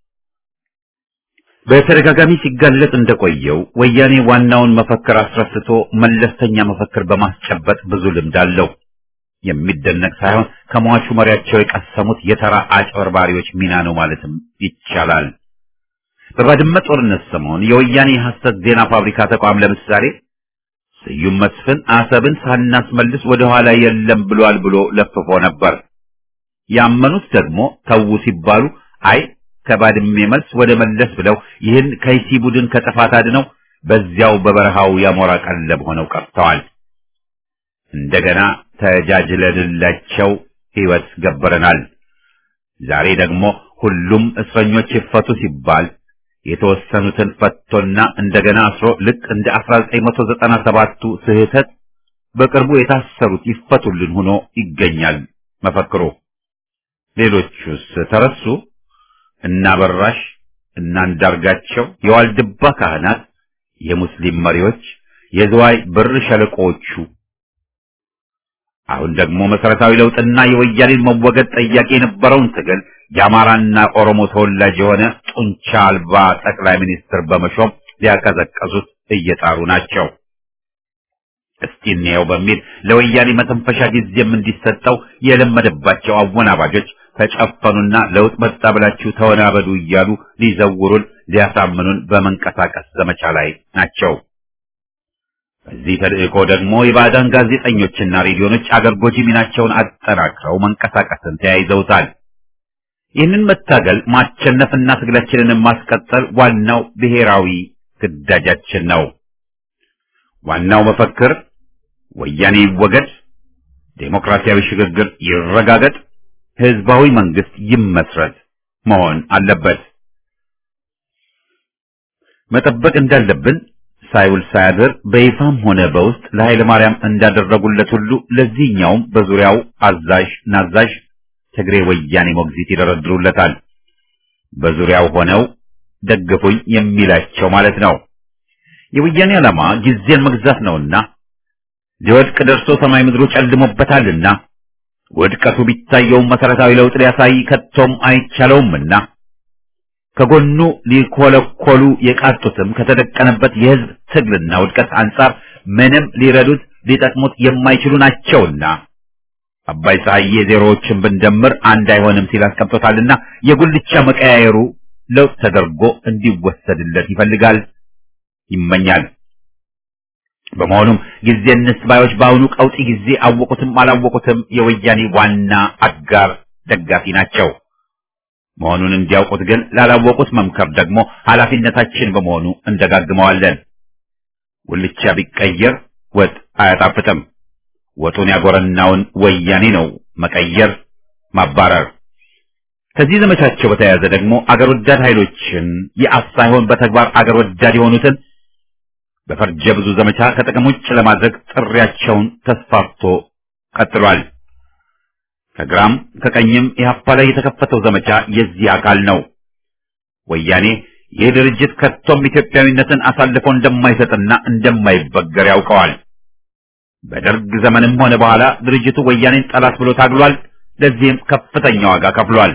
በተደጋጋሚ ሲጋለጥ እንደቆየው ወያኔ ዋናውን መፈክር አስረስቶ መለስተኛ መፈክር በማስጨበጥ ብዙ ልምድ አለው። የሚደነቅ ሳይሆን ከሟቹ መሪያቸው የቀሰሙት የተራ አጭበርባሪዎች ሚና ነው ማለትም ይቻላል። በባድመ ጦርነት ሰሞን የወያኔ የሐሰት ዜና ፋብሪካ ተቋም ለምሳሌ ስዩም መስፍን አሰብን ሳናስመልስ ወደ ኋላ የለም ብሏል ብሎ ለፍፎ ነበር። ያመኑት ደግሞ ተዉ ሲባሉ አይ ከባድሜ መልስ ወደ መለስ ብለው ይህን ከይሲ ቡድን ከጥፋት አድነው በዚያው በበረሃው ያሞራ ቀለብ ሆነው ቀርተዋል። እንደገና ተጃጅለንላቸው ሕይወት ገበረናል። ዛሬ ደግሞ ሁሉም እስረኞች ይፈቱ ሲባል የተወሰኑትን ፈቶና እንደገና አስሮ ልክ እንደ 1997ቱ ስህተት በቅርቡ የታሰሩት ይፈቱልን ሆኖ ይገኛል መፈክሩ። ሌሎቹስ ተረሱ? እና በራሽ እና አንዳርጋቸው፣ የዋልድባ ካህናት፣ የሙስሊም መሪዎች፣ የዝዋይ ብር ሸለቆዎቹ አሁን ደግሞ መሰረታዊ ለውጥና የወያኔን መወገድ ጠያቂ የነበረውን ትግል የአማራና ኦሮሞ ተወላጅ የሆነ ጡንቻ አልባ ጠቅላይ ሚኒስትር በመሾም ሊያቀዘቀዙት እየጣሩ ናቸው። እስቲ እንየው በሚል ለወያኔ መተንፈሻ ጊዜም እንዲሰጠው የለመደባቸው አወናባጆች ተጨፈኑና ለውጥ መጣ ብላችሁ ተወናበዱ እያሉ ሊዘውሩን ሊያሳምኑን በመንቀሳቀስ ዘመቻ ላይ ናቸው። በዚህ ተልእኮ ደግሞ የባዕዳን ጋዜጠኞችና ሬዲዮኖች አገር ጎጂ ሚናቸውን አጠናክረው መንቀሳቀስን ተያይዘውታል። ይህንን መታገል ማሸነፍና ትግላችንን ማስቀጠል ዋናው ብሔራዊ ግዳጃችን ነው። ዋናው መፈክር ወያኔ ይወገድ፣ ዴሞክራሲያዊ ሽግግር ይረጋገጥ፣ ህዝባዊ መንግስት ይመስረት መሆን አለበት። መጠበቅ እንዳለብን ሳይውል ሳያድር በይፋም ሆነ በውስጥ ለኃይለ ማርያም እንዳደረጉለት ሁሉ ለዚህኛውም በዙሪያው አዛዥ ናዛዥ ትግሬ ወያኔ ሞግዚት ይደረድሩለታል። በዙሪያው ሆነው ደግፉኝ የሚላቸው ማለት ነው። የወያኔ ዓላማ ጊዜን መግዛት ነውና ሊወድቅ ደርሶ ሰማይ ምድሩ ጨልሞበታልና ውድቀቱ ቢታየውም መሰረታዊ ለውጥ ሊያሳይ ከቶም አይቻለውምና ከጎኑ ሊኮለኮሉ የቃጡትም ከተደቀነበት የህዝብ ትግልና ውድቀት አንጻር ምንም ሊረዱት ሊጠቅሙት የማይችሉ ናቸውና አባይ ፀሐዬ ዜሮዎችን ብንደምር አንድ አይሆንም ሲል አስቀምጦታልና የጉልቻ መቀያየሩ ለውጥ ተደርጎ እንዲወሰድለት ይፈልጋል፣ ይመኛል። በመሆኑም ጊዜ እንስባዮች በአሁኑ ቀውጢ ጊዜ አወቁትም አላወቁትም የወያኔ ዋና አጋር ደጋፊ ናቸው። መሆኑን እንዲያውቁት ግን ላላወቁት መምከር ደግሞ ኃላፊነታችን በመሆኑ እንደጋግመዋለን። ጉልቻ ቢቀየር ወጥ አያጣፍጥም። ወጡን ያጎረናውን ወያኔ ነው መቀየር፣ ማባረር። ከዚህ ዘመቻቸው በተያያዘ ደግሞ አገር ወዳድ ኃይሎችን የአፍ ሳይሆን በተግባር አገር ወዳድ የሆኑትን በፈርጀ ብዙ ዘመቻ ከጥቅም ውጭ ለማድረግ ጥሪያቸውን ተስፋፍቶ ቀጥሏል። ከግራም ከቀኝም ኢህአፓ ላይ የተከፈተው ዘመቻ የዚህ አካል ነው። ወያኔ ይህ ድርጅት ከቶም ኢትዮጵያዊነትን አሳልፎ እንደማይሰጥና እንደማይበገር ያውቀዋል። በደርግ ዘመንም ሆነ በኋላ ድርጅቱ ወያኔን ጠላት ብሎ ታግሏል። ለዚህም ከፍተኛ ዋጋ ከፍሏል።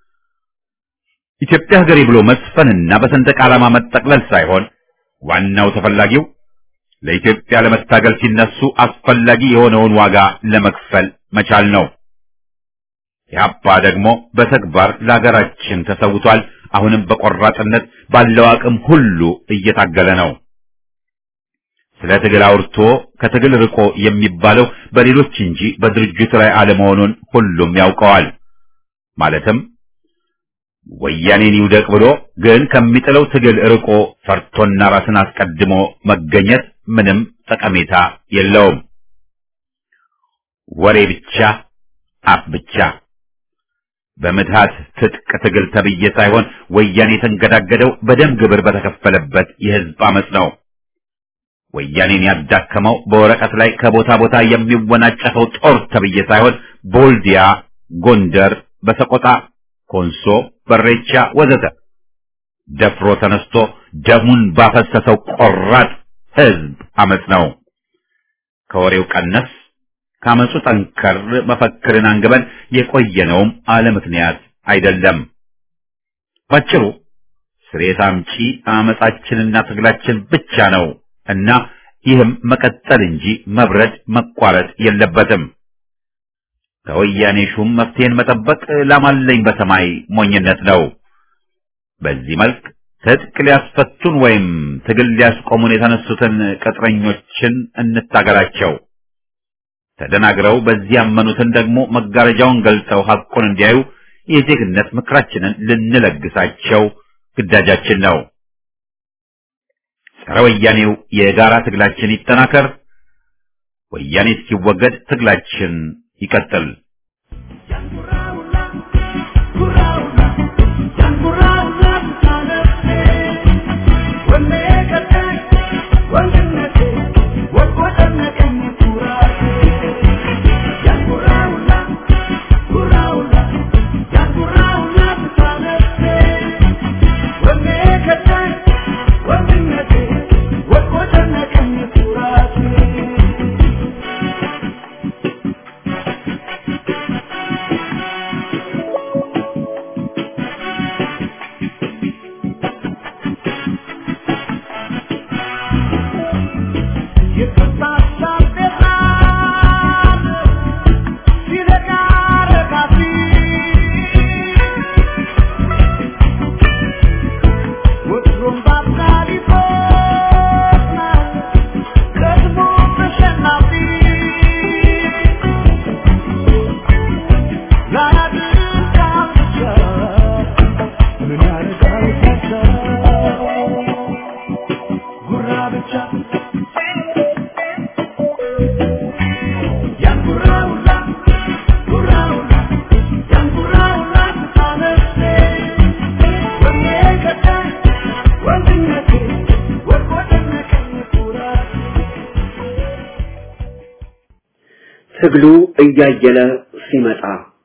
ኢትዮጵያ ሀገሬ ብሎ መስፈንና በሰንደቅ ዓላማ መጠቅለል ሳይሆን ዋናው ተፈላጊው ለኢትዮጵያ ለመታገል ሲነሱ አስፈላጊ የሆነውን ዋጋ ለመክፈል መቻል ነው። ኢህአፓ ደግሞ በተግባር ለሀገራችን ተሰውቷል። አሁንም በቆራጥነት ባለው አቅም ሁሉ እየታገለ ነው። ስለ ትግል አውርቶ ከትግል ርቆ የሚባለው በሌሎች እንጂ በድርጅቱ ላይ አለመሆኑን ሁሉም ያውቀዋል። ማለትም ወያኔን ይውደቅ ብሎ ግን ከሚጥለው ትግል ርቆ ፈርቶና ራስን አስቀድሞ መገኘት ምንም ጠቀሜታ የለውም። ወሬ ብቻ፣ አፍ ብቻ። በምትሃት ትጥቅ ትግል ተብዬ ሳይሆን ወያኔ የተንገዳገደው በደም ግብር በተከፈለበት የህዝብ አመፅ ነው። ወያኔን ያዳከመው በወረቀት ላይ ከቦታ ቦታ የሚወናጨፈው ጦር ተብዬ ሳይሆን ቦልዲያ፣ ጎንደር፣ በሰቆጣ፣ ኮንሶ፣ በሬቻ ወዘተ ደፍሮ ተነስቶ ደሙን ባፈሰሰው ቆራጥ ህዝብ አመፅ ነው። ከወሬው ቀነስ ካመፁ ጠንከር መፈክርን አንግበን የቆየነውም አለ ምክንያት አይደለም። ባጭሩ ስሬት አምጪ አመፃችንና ትግላችን ብቻ ነው እና ይህም መቀጠል እንጂ መብረድ መቋረጥ የለበትም። ከወያኔ ሹም መፍትሄን መጠበቅ ላማለኝ በሰማይ ሞኝነት ነው። በዚህ መልክ ትጥቅ ሊያስፈቱን ወይም ትግል ሊያስቆሙን የተነሱትን ቅጥረኞችን እንታገላቸው። ተደናግረው በዚህ ያመኑትን ደግሞ መጋረጃውን ገልጠው ሐቁን እንዲያዩ የዜግነት ምክራችንን ልንለግሳቸው ግዳጃችን ነው። ጸረ ወያኔው የጋራ ትግላችን ይጠናከር። ወያኔ እስኪወገድ ትግላችን ይቀጥል። ትግሉ እያየለ ሲመጣ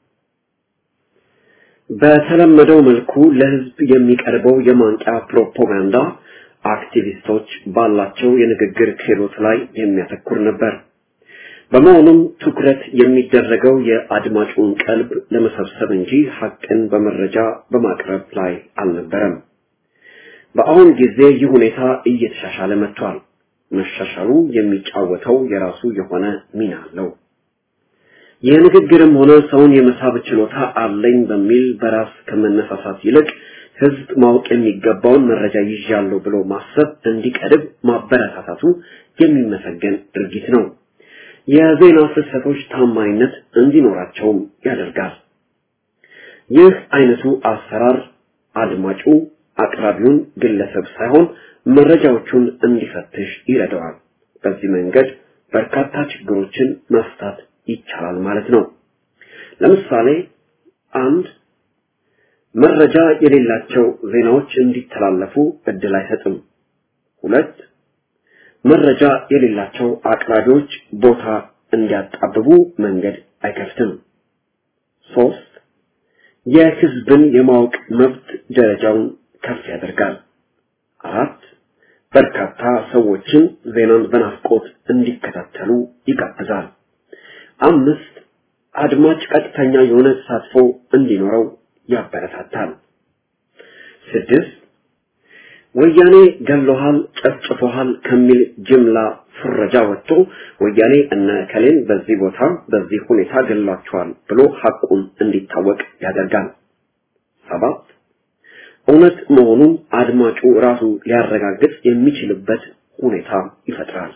በተለመደው መልኩ ለህዝብ የሚቀርበው የማንቂያ ፕሮፓጋንዳ አክቲቪስቶች ባላቸው የንግግር ክህሎት ላይ የሚያተኩር ነበር። በመሆኑም ትኩረት የሚደረገው የአድማጩን ቀልብ ለመሰብሰብ እንጂ ሐቅን በመረጃ በማቅረብ ላይ አልነበረም። በአሁን ጊዜ ይህ ሁኔታ እየተሻሻለ መጥቷል። መሻሻሉ የሚጫወተው የራሱ የሆነ ሚና አለው። የንግግርም ሆነ ሰውን የመሳብ ችሎታ አለኝ በሚል በራስ ከመነሳሳት ይልቅ ህዝብ ማወቅ የሚገባውን መረጃ ይዣለሁ ብሎ ማሰብ እንዲቀድብ ማበረታታቱ የሚመሰገን ድርጊት ነው። የዜና ፍሰቶች ታማኝነት እንዲኖራቸውም ያደርጋል። ይህ አይነቱ አሰራር አድማጩ አቅራቢውን ግለሰብ ሳይሆን መረጃዎቹን እንዲፈትሽ ይረዳዋል። በዚህ መንገድ በርካታ ችግሮችን መፍታት ይቻላል ማለት ነው። ለምሳሌ አንድ መረጃ የሌላቸው ዜናዎች እንዲተላለፉ እድል አይሰጥም። ሁለት መረጃ የሌላቸው አቅራቢዎች ቦታ እንዲያጣብቡ መንገድ አይከፍትም። ሶስት የህዝብን የማወቅ መብት ደረጃውን ከፍ ያደርጋል። አራት በርካታ ሰዎችን ዜናን በናፍቆት እንዲከታተሉ ይጋብዛል። አምስት አድማጭ ቀጥተኛ የሆነ ተሳትፎ እንዲኖረው ያበረታታል። ስድስት ወያኔ ገሎሃል፣ ጨፍጭፎሃል ከሚል ጅምላ ፍረጃ ወጥቶ ወያኔ እነ ከሌን በዚህ ቦታ በዚህ ሁኔታ ገላቸዋል ብሎ ሐቁን እንዲታወቅ ያደርጋል። ሰባት እውነት መሆኑን አድማጩ ራሱ ሊያረጋግጥ የሚችልበት ሁኔታ ይፈጥራል።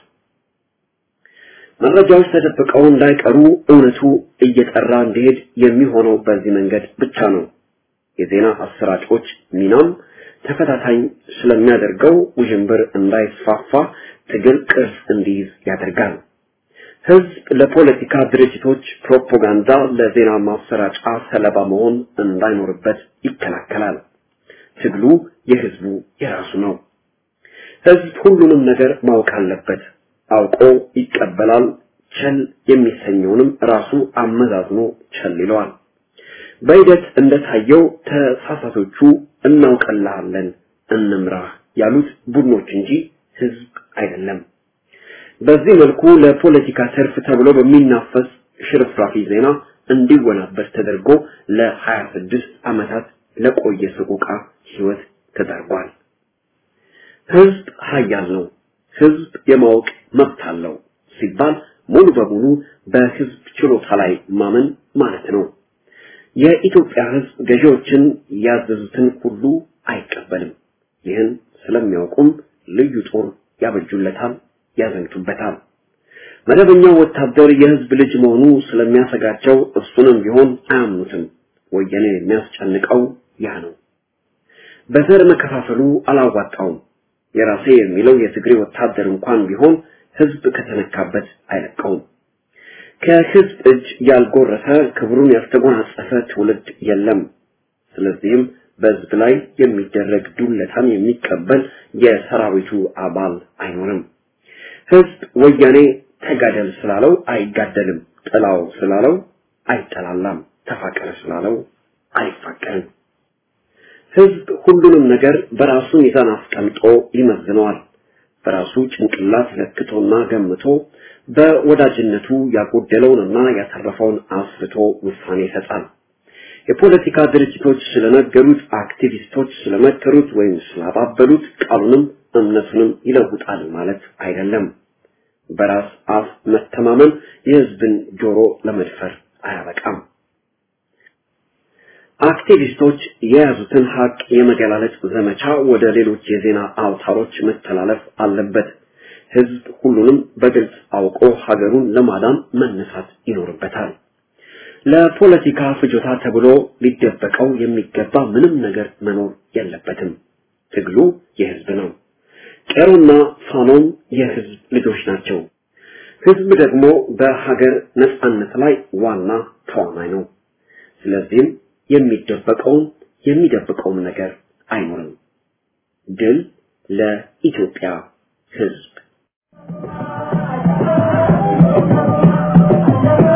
መረጃዎች ተደብቀው እንዳይቀሩ እውነቱ እየጠራ እንዲሄድ የሚሆነው በዚህ መንገድ ብቻ ነው። የዜና አሰራጮች ሚናም ተፈታታኝ ስለሚያደርገው ውዥንብር እንዳይስፋፋ ትግል ቅርጽ እንዲይዝ ያደርጋል። ህዝብ ለፖለቲካ ድርጅቶች ፕሮፓጋንዳ፣ ለዜና ማሰራጫ ሰለባ መሆን እንዳይኖርበት ይከላከላል። ትግሉ የህዝቡ የራሱ ነው። ህዝብ ሁሉንም ነገር ማወቅ አለበት። አውቆ ይቀበላል። ቸል የሚሰኘውንም ራሱ አመዛዝኖ ቸል ይለዋል። በሂደት እንደታየው ተሳሳቶቹ እናውቀልሃለን እንምራህ ያሉት ቡድኖች እንጂ ህዝብ አይደለም። በዚህ መልኩ ለፖለቲካ ትርፍ ተብሎ በሚናፈስ ሽርፍራፊ ዜና እንዲወናበድ ተደርጎ ለ26 ዓመታት ለቆየ ሰቆቃ ህይወት ተዳርጓል። ህዝብ ሀያል ነው። ህዝብ የማወቅ መብት አለው ሲባል ሙሉ በሙሉ በህዝብ ችሎታ ላይ ማመን ማለት ነው። የኢትዮጵያ ህዝብ ገዢዎችን ያዘዙትን ሁሉ አይቀበልም። ይህን ስለሚያውቁም ልዩ ጦር ያበጁለታል፣ ያዘምቱበታል። መደበኛው ወታደር የህዝብ ልጅ መሆኑ ስለሚያሰጋቸው እሱንም ቢሆን አያምኑትም። ወያኔ የሚያስጨንቀው ያ ነው። በዘር መከፋፈሉ አላዋጣውም። የራሴ የሚለው የትግሬ ወታደር እንኳን ቢሆን ህዝብ ከተነካበት አይለቀውም። ከህዝብ እጅ ያልጎረሰ ክብሩን ያልተጎናጸፈ ትውልድ የለም። ስለዚህም በህዝብ ላይ የሚደረግ ዱለታን የሚቀበል የሰራዊቱ አባል አይኖርም። ህዝብ ወያኔ ተጋደል ስላለው አይጋደልም፣ ጥላው ስላለው አይጠላላም፣ ተፋቀር ስላለው አይፋቀርም። ህዝብ ሁሉንም ነገር በራሱ ሚዛን አስቀምጦ ይመዝነዋል። በራሱ ጭንቅላት ለክቶና ገምቶ በወዳጅነቱ ያጎደለውንና ያተረፈውን አስፍቶ ውሳኔ ይሰጣል። የፖለቲካ ድርጅቶች ስለነገሩት፣ አክቲቪስቶች ስለመከሩት ወይም ስላባበሉት ቃሉንም እምነቱንም ይለውጣል ማለት አይደለም። በራስ አፍ መተማመን የህዝብን ጆሮ ለመድፈር አያበቃም። አክቲቪስቶች የያዙትን ሀቅ የመገላለጽ ዘመቻ ወደ ሌሎች የዜና አውታሮች መተላለፍ አለበት። ህዝብ ሁሉንም በግልጽ አውቆ ሀገሩን ለማዳን መነሳት ይኖርበታል። ለፖለቲካ ፍጆታ ተብሎ ሊደበቀው የሚገባ ምንም ነገር መኖር የለበትም። ትግሉ የህዝብ ነው። ቄሮና ፋኖም የህዝብ ልጆች ናቸው። ህዝብ ደግሞ በሀገር ነጻነት ላይ ዋና ተዋናይ ነው። ስለዚህም የሚደበቀውም የሚደብቀውም ነገር አይኖርም። ድል ለኢትዮጵያ ህዝብ።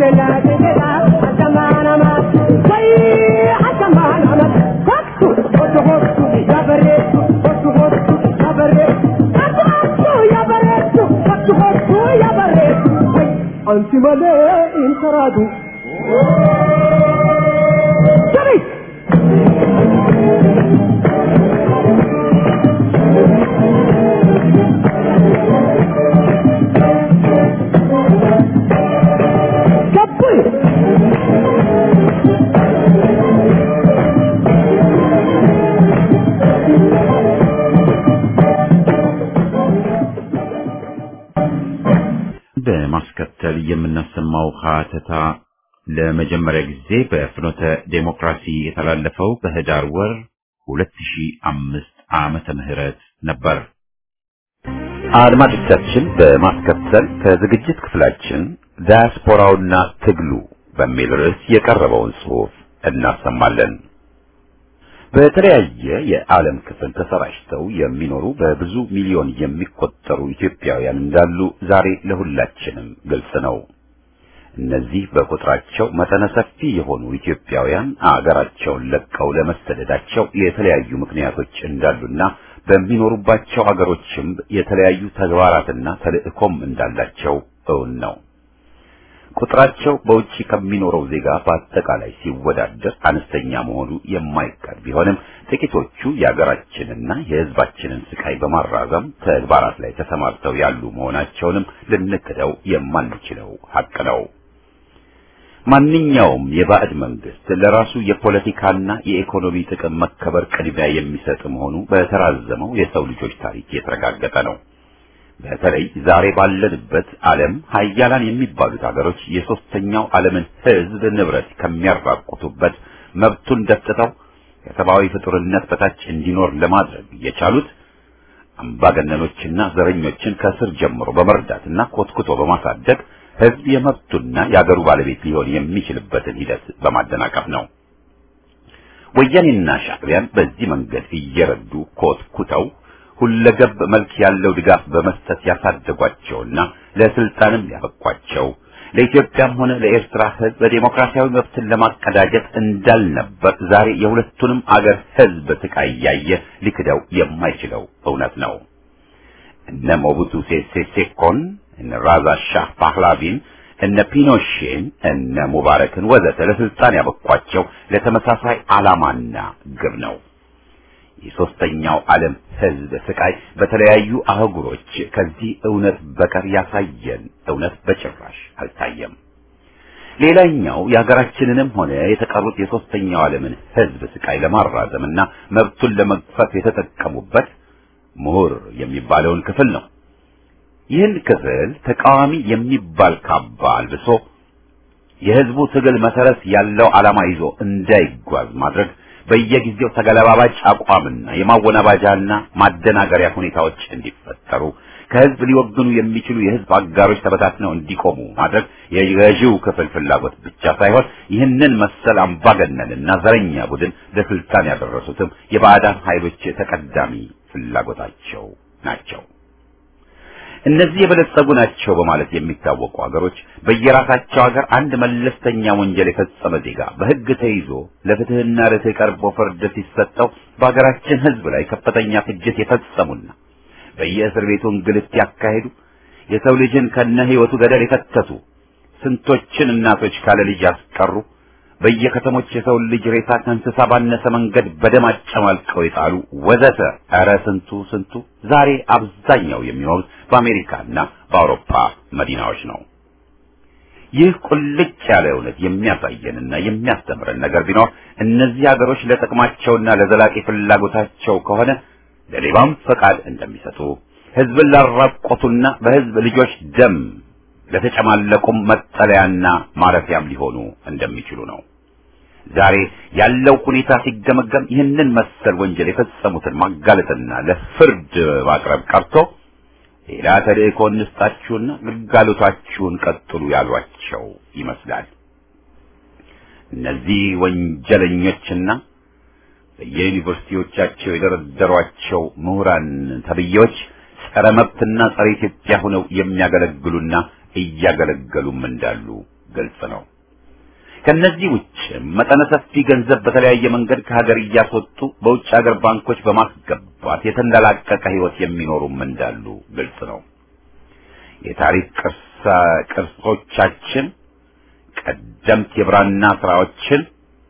Anti malee intaraadu. Sirrii. Gabbay. በማስከተል የምናሰማው ሀተታ ለመጀመሪያ ጊዜ በፍኖተ ዴሞክራሲ የተላለፈው በህዳር ወር 2005 ዓመተ ምህረት ነበር። አድማጮቻችን በማስከተል ከዝግጅት ክፍላችን ዳያስፖራውና ትግሉ በሚል ርዕስ የቀረበውን ጽሑፍ እናሰማለን። በተለያየ የዓለም ክፍል ተሰራጭተው የሚኖሩ በብዙ ሚሊዮን የሚቆጠሩ ኢትዮጵያውያን እንዳሉ ዛሬ ለሁላችንም ግልጽ ነው። እነዚህ በቁጥራቸው መጠነ ሰፊ የሆኑ ኢትዮጵያውያን አገራቸውን ለቀው ለመሰደዳቸው የተለያዩ ምክንያቶች እንዳሉና በሚኖሩባቸው አገሮችም የተለያዩ ተግባራትና ተልእኮም እንዳላቸው እውን ነው። ቁጥራቸው በውጪ ከሚኖረው ዜጋ በአጠቃላይ ሲወዳደር አነስተኛ መሆኑ የማይቀር ቢሆንም ጥቂቶቹ የሀገራችንና የሕዝባችንን ስቃይ በማራዘም ተግባራት ላይ ተሰማርተው ያሉ መሆናቸውንም ልንክደው የማንችለው ሀቅ ነው። ማንኛውም የባዕድ መንግስት ለራሱ የፖለቲካና የኢኮኖሚ ጥቅም መከበር ቅድሚያ የሚሰጥ መሆኑ በተራዘመው የሰው ልጆች ታሪክ የተረጋገጠ ነው። በተለይ ዛሬ ባለንበት ዓለም ሀያላን የሚባሉት ሀገሮች የሶስተኛው ዓለምን ሕዝብ ንብረት ከሚያራቁቱበት መብቱን ደፍጥተው ከሰብአዊ ፍጡርነት በታች እንዲኖር ለማድረግ የቻሉት አምባገነኖችና ዘረኞችን ከስር ጀምሮ በመርዳትና ኮትኩቶ በማሳደግ ሕዝብ የመብቱና የአገሩ ባለቤት ሊሆን የሚችልበትን ሂደት በማደናቀፍ ነው። ወያኔና ሻዕቢያን በዚህ መንገድ እየረዱ ኮትኩተው ሁለገብ መልክ ያለው ድጋፍ በመስጠት ያሳደጓቸውና ለስልጣንም ያበቋቸው ለኢትዮጵያም ሆነ ለኤርትራ ሕዝብ በዴሞክራሲያዊ መብትን ለማቀዳጀት እንዳልነበር ዛሬ የሁለቱንም አገር ሕዝብ ስቃይ እያየ ሊክደው የማይችለው እውነት ነው። እነ ሞቡቱ ሴሴ ሴኮን፣ እነ ራዛ ሻህ ፓህላቪን፣ እነ ፒኖሼን፣ እነ ሙባረክን ወዘተ ለስልጣን ያበቋቸው ለተመሳሳይ ዓላማና ግብ ነው። የሶስተኛው ዓለም ሕዝብ ስቃይ በተለያዩ አህጉሮች ከዚህ እውነት በቀር ያሳየን እውነት በጭራሽ አልታየም። ሌላኛው የሀገራችንንም ሆነ የተቀሩት የሶስተኛው ዓለምን ሕዝብ ስቃይ ለማራዘምና መብቱን ለመግፈፍ የተጠቀሙበት ምሁር የሚባለውን ክፍል ነው። ይህን ክፍል ተቃዋሚ የሚባል ካባ አልብሶ የሕዝቡ ትግል መሰረት ያለው ዓላማ ይዞ እንዳይጓዝ ማድረግ በየጊዜው ተገለባባጭ አቋምና የማወናባጃና ማደናገሪያ ሁኔታዎች እንዲፈጠሩ ከህዝብ ሊወግኑ የሚችሉ የህዝብ አጋሮች ተበታትነው እንዲቆሙ ማድረግ የገዢው ክፍል ፍላጎት ብቻ ሳይሆን ይህንን መሰል አምባገነንና ዘረኛ ቡድን ለስልጣን ያደረሱትም የባዕዳን ኃይሎች ተቀዳሚ ፍላጎታቸው ናቸው። እነዚህ የበለጸጉ ናቸው በማለት የሚታወቁ ሀገሮች በየራሳቸው ሀገር አንድ መለስተኛ ወንጀል የፈጸመ ዜጋ በህግ ተይዞ ለፍትህና ርትዕ ቀርቦ ፍርድ ሲሰጠው በሀገራችን ህዝብ ላይ ከፍተኛ ፍጅት የፈጸሙና በየእስር ቤቱ እንግልት ያካሄዱ የሰው ልጅን ከነ ህይወቱ ገደል የከተቱ ስንቶችን እናቶች ካለ ልጅ ያስቀሩ በየከተሞች የሰው ልጅ ሬሳ ከእንስሳ ባነሰ መንገድ በደም አጨማልቀው የጣሉ ወዘተ ኧረ ስንቱ ስንቱ ዛሬ አብዛኛው የሚኖሩት በአሜሪካና በአውሮፓ መዲናዎች ነው። ይህ ቁልጭ ያለ እውነት የሚያሳየንና የሚያስተምረን ነገር ቢኖር እነዚህ ሀገሮች ለጥቅማቸውና ለዘላቂ ፍላጎታቸው ከሆነ ለሌባም ፈቃድ እንደሚሰጡ ህዝብን ላራቆቱና በህዝብ ልጆች ደም ለተጨማለቁም መጠለያና ማረፊያም ሊሆኑ እንደሚችሉ ነው። ዛሬ ያለው ሁኔታ ሲገመገም ይህንን መሰል ወንጀል የፈጸሙትን ማጋለጥና ለፍርድ ማቅረብ ቀርቶ ሌላ ተልእኮ እንስጣችሁና ግልጋሎታችሁን ቀጥሉ ያሏቸው ይመስላል። እነዚህ ወንጀለኞችና በየዩኒቨርሲቲዎቻቸው የደረደሯቸው ምሁራን ተብዬዎች ጸረ መብትና ጸረ ኢትዮጵያ ሆነው የሚያገለግሉና እያገለገሉም እንዳሉ ግልጽ ነው። ከነዚህ ውጭ መጠነ ሰፊ ገንዘብ በተለያየ መንገድ ከሀገር እያስወጡ በውጭ ሀገር ባንኮች በማስገባት የተንደላቀቀ ሕይወት የሚኖሩም እንዳሉ ግልጽ ነው። የታሪክ ቅርሳ ቅርሶቻችን፣ ቀደምት የብራና ስራዎችን፣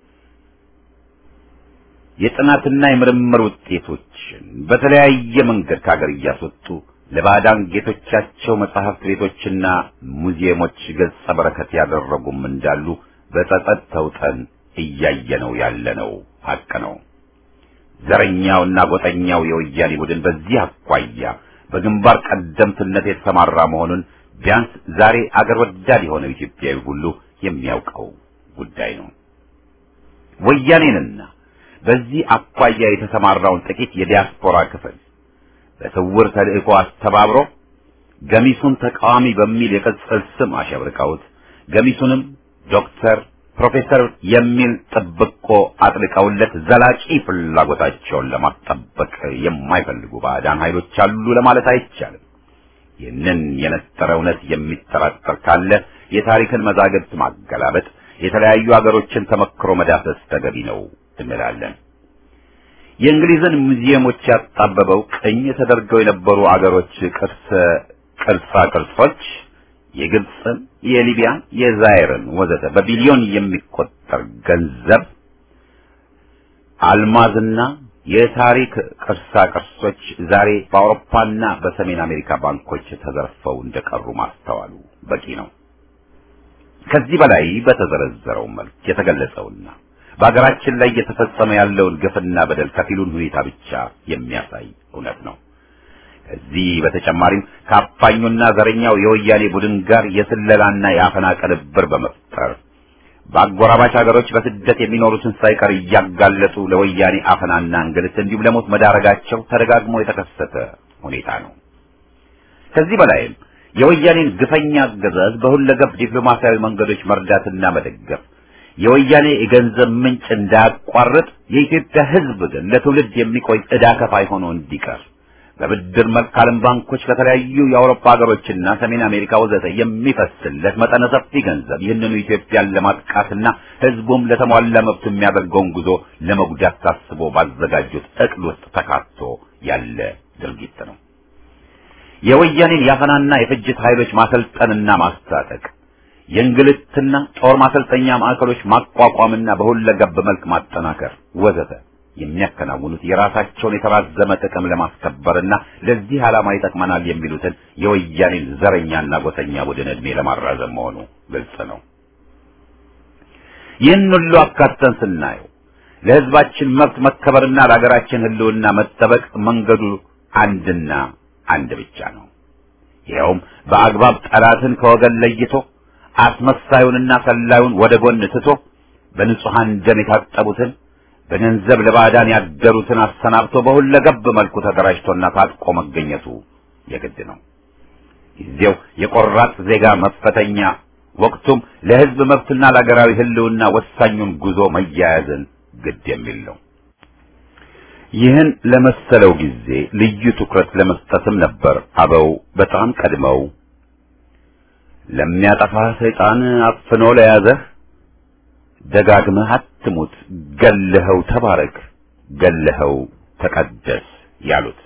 የጥናትና የምርምር ውጤቶችን በተለያየ መንገድ ከሀገር እያስወጡ ለባዕዳን ጌቶቻቸው መጽሐፍት ቤቶችና ሙዚየሞች ገጸ በረከት ያደረጉም እንዳሉ በጸጸት ተውጠን እያየነው ያለነው ሀቅ ነው። ዘረኛውና ጎጠኛው የወያኔ ቡድን በዚህ አኳያ በግንባር ቀደምትነት የተሰማራ መሆኑን ቢያንስ ዛሬ አገር ወዳድ የሆነው ኢትዮጵያዊ ሁሉ የሚያውቀው ጉዳይ ነው። ወያኔንና በዚህ አኳያ የተሰማራውን ጥቂት የዲያስፖራ ክፍል በስውር ተልእኮ አስተባብሮ ገሚሱን ተቃዋሚ በሚል የቅጽል ስም አሸብርቀውት ገሚሱንም ዶክተር፣ ፕሮፌሰር የሚል ጥብቆ አጥልቀውለት ዘላቂ ፍላጎታቸውን ለማስጠበቅ የማይፈልጉ ባዕዳን ኃይሎች አሉ ለማለት አይቻልም። ይህንን የነጠረ እውነት የሚጠራጠር ካለ የታሪክን መዛግብት ማገላበጥ፣ የተለያዩ አገሮችን ተመክሮ መዳሰስ ተገቢ ነው እንላለን። የእንግሊዝን ሙዚየሞች ያጣበበው ቅኝ ተደርገው የነበሩ አገሮች ቅርስ ቅርሳ ቅርሶች የግብፅን፣ የሊቢያን፣ የዛይርን ወዘተ በቢሊዮን የሚቆጠር ገንዘብ አልማዝና የታሪክ ቅርሳ ቅርሶች ዛሬ በአውሮፓና በሰሜን አሜሪካ ባንኮች ተዘርፈው እንደቀሩ ማስተዋሉ በቂ ነው። ከዚህ በላይ በተዘረዘረው መልክ የተገለጸውና በሀገራችን ላይ እየተፈጸመ ያለውን ግፍና በደል ከፊሉን ሁኔታ ብቻ የሚያሳይ እውነት ነው። ከዚህ በተጨማሪም ከአፋኙና ዘረኛው የወያኔ ቡድን ጋር የስለላና የአፈና ቅንብር በመፍጠር በአጎራባች ሀገሮች በስደት የሚኖሩትን ሳይቀር እያጋለጡ ለወያኔ አፈናና እንግልት እንዲሁም ለሞት መዳረጋቸው ተደጋግሞ የተከሰተ ሁኔታ ነው። ከዚህ በላይም የወያኔን ግፈኛ አገዛዝ በሁለገብ ዲፕሎማሲያዊ መንገዶች መርዳትና መደገፍ የወያኔ የገንዘብ ምንጭ እንዳያቋርጥ የኢትዮጵያ ሕዝብ ግን ለትውልድ የሚቆይ ዕዳ ከፋይ ሆኖ እንዲቀር በብድር መልክ ዓለም ባንኮች ከተለያዩ የአውሮፓ ሀገሮችና ሰሜን አሜሪካ ወዘተ የሚፈስለት መጠነ ሰፊ ገንዘብ ይህንኑ ኢትዮጵያን ለማጥቃትና ሕዝቡም ለተሟላ መብቱ የሚያደርገውን ጉዞ ለመጉዳት ታስቦ ባዘጋጁት እቅድ ውስጥ ተካቶ ያለ ድርጊት ነው። የወያኔን የአፈናና የፍጅት ኃይሎች ማሰልጠንና ማስታጠቅ የእንግልትና ጦር ማሰልጠኛ ማዕከሎች ማቋቋምና በሁለገብ መልክ ማጠናከር ወዘተ የሚያከናውኑት የራሳቸውን የተራዘመ ጥቅም ለማስከበርና ለዚህ ዓላማ ይጠቅመናል የሚሉትን የወያኔን ዘረኛና ጎሰኛ ቡድን ዕድሜ ለማራዘም መሆኑ ግልጽ ነው። ይህን ሁሉ አካተን ስናየው ለሕዝባችን መብት መከበርና ለሀገራችን ሕልውና መጠበቅ መንገዱ አንድና አንድ ብቻ ነው። ይኸውም በአግባብ ጠላትን ከወገን ለይቶ አስመሳዩንና ሰላዩን ወደ ጎን ትቶ በንጹሐን ደም የታጠቡትን በገንዘብ ለባዕዳን ያደሩትን አሰናብቶ በሁለገብ መልኩ ተደራጅቶና ታጥቆ መገኘቱ የግድ ነው። ጊዜው የቆራጥ ዜጋ መፈተኛ፣ ወቅቱም ለሕዝብ መብትና ለሀገራዊ ሕልውና ወሳኙን ጉዞ መያያዝን ግድ የሚል ነው። ይህን ለመሰለው ጊዜ ልዩ ትኩረት ለመስጠትም ነበር አበው በጣም ቀድመው ለሚያጠፋ ሰይጣን አፍኖ ለያዘህ ደጋግመህ አትሙት፣ ገለኸው ተባረክ፣ ገለኸው ተቀደስ ያሉት።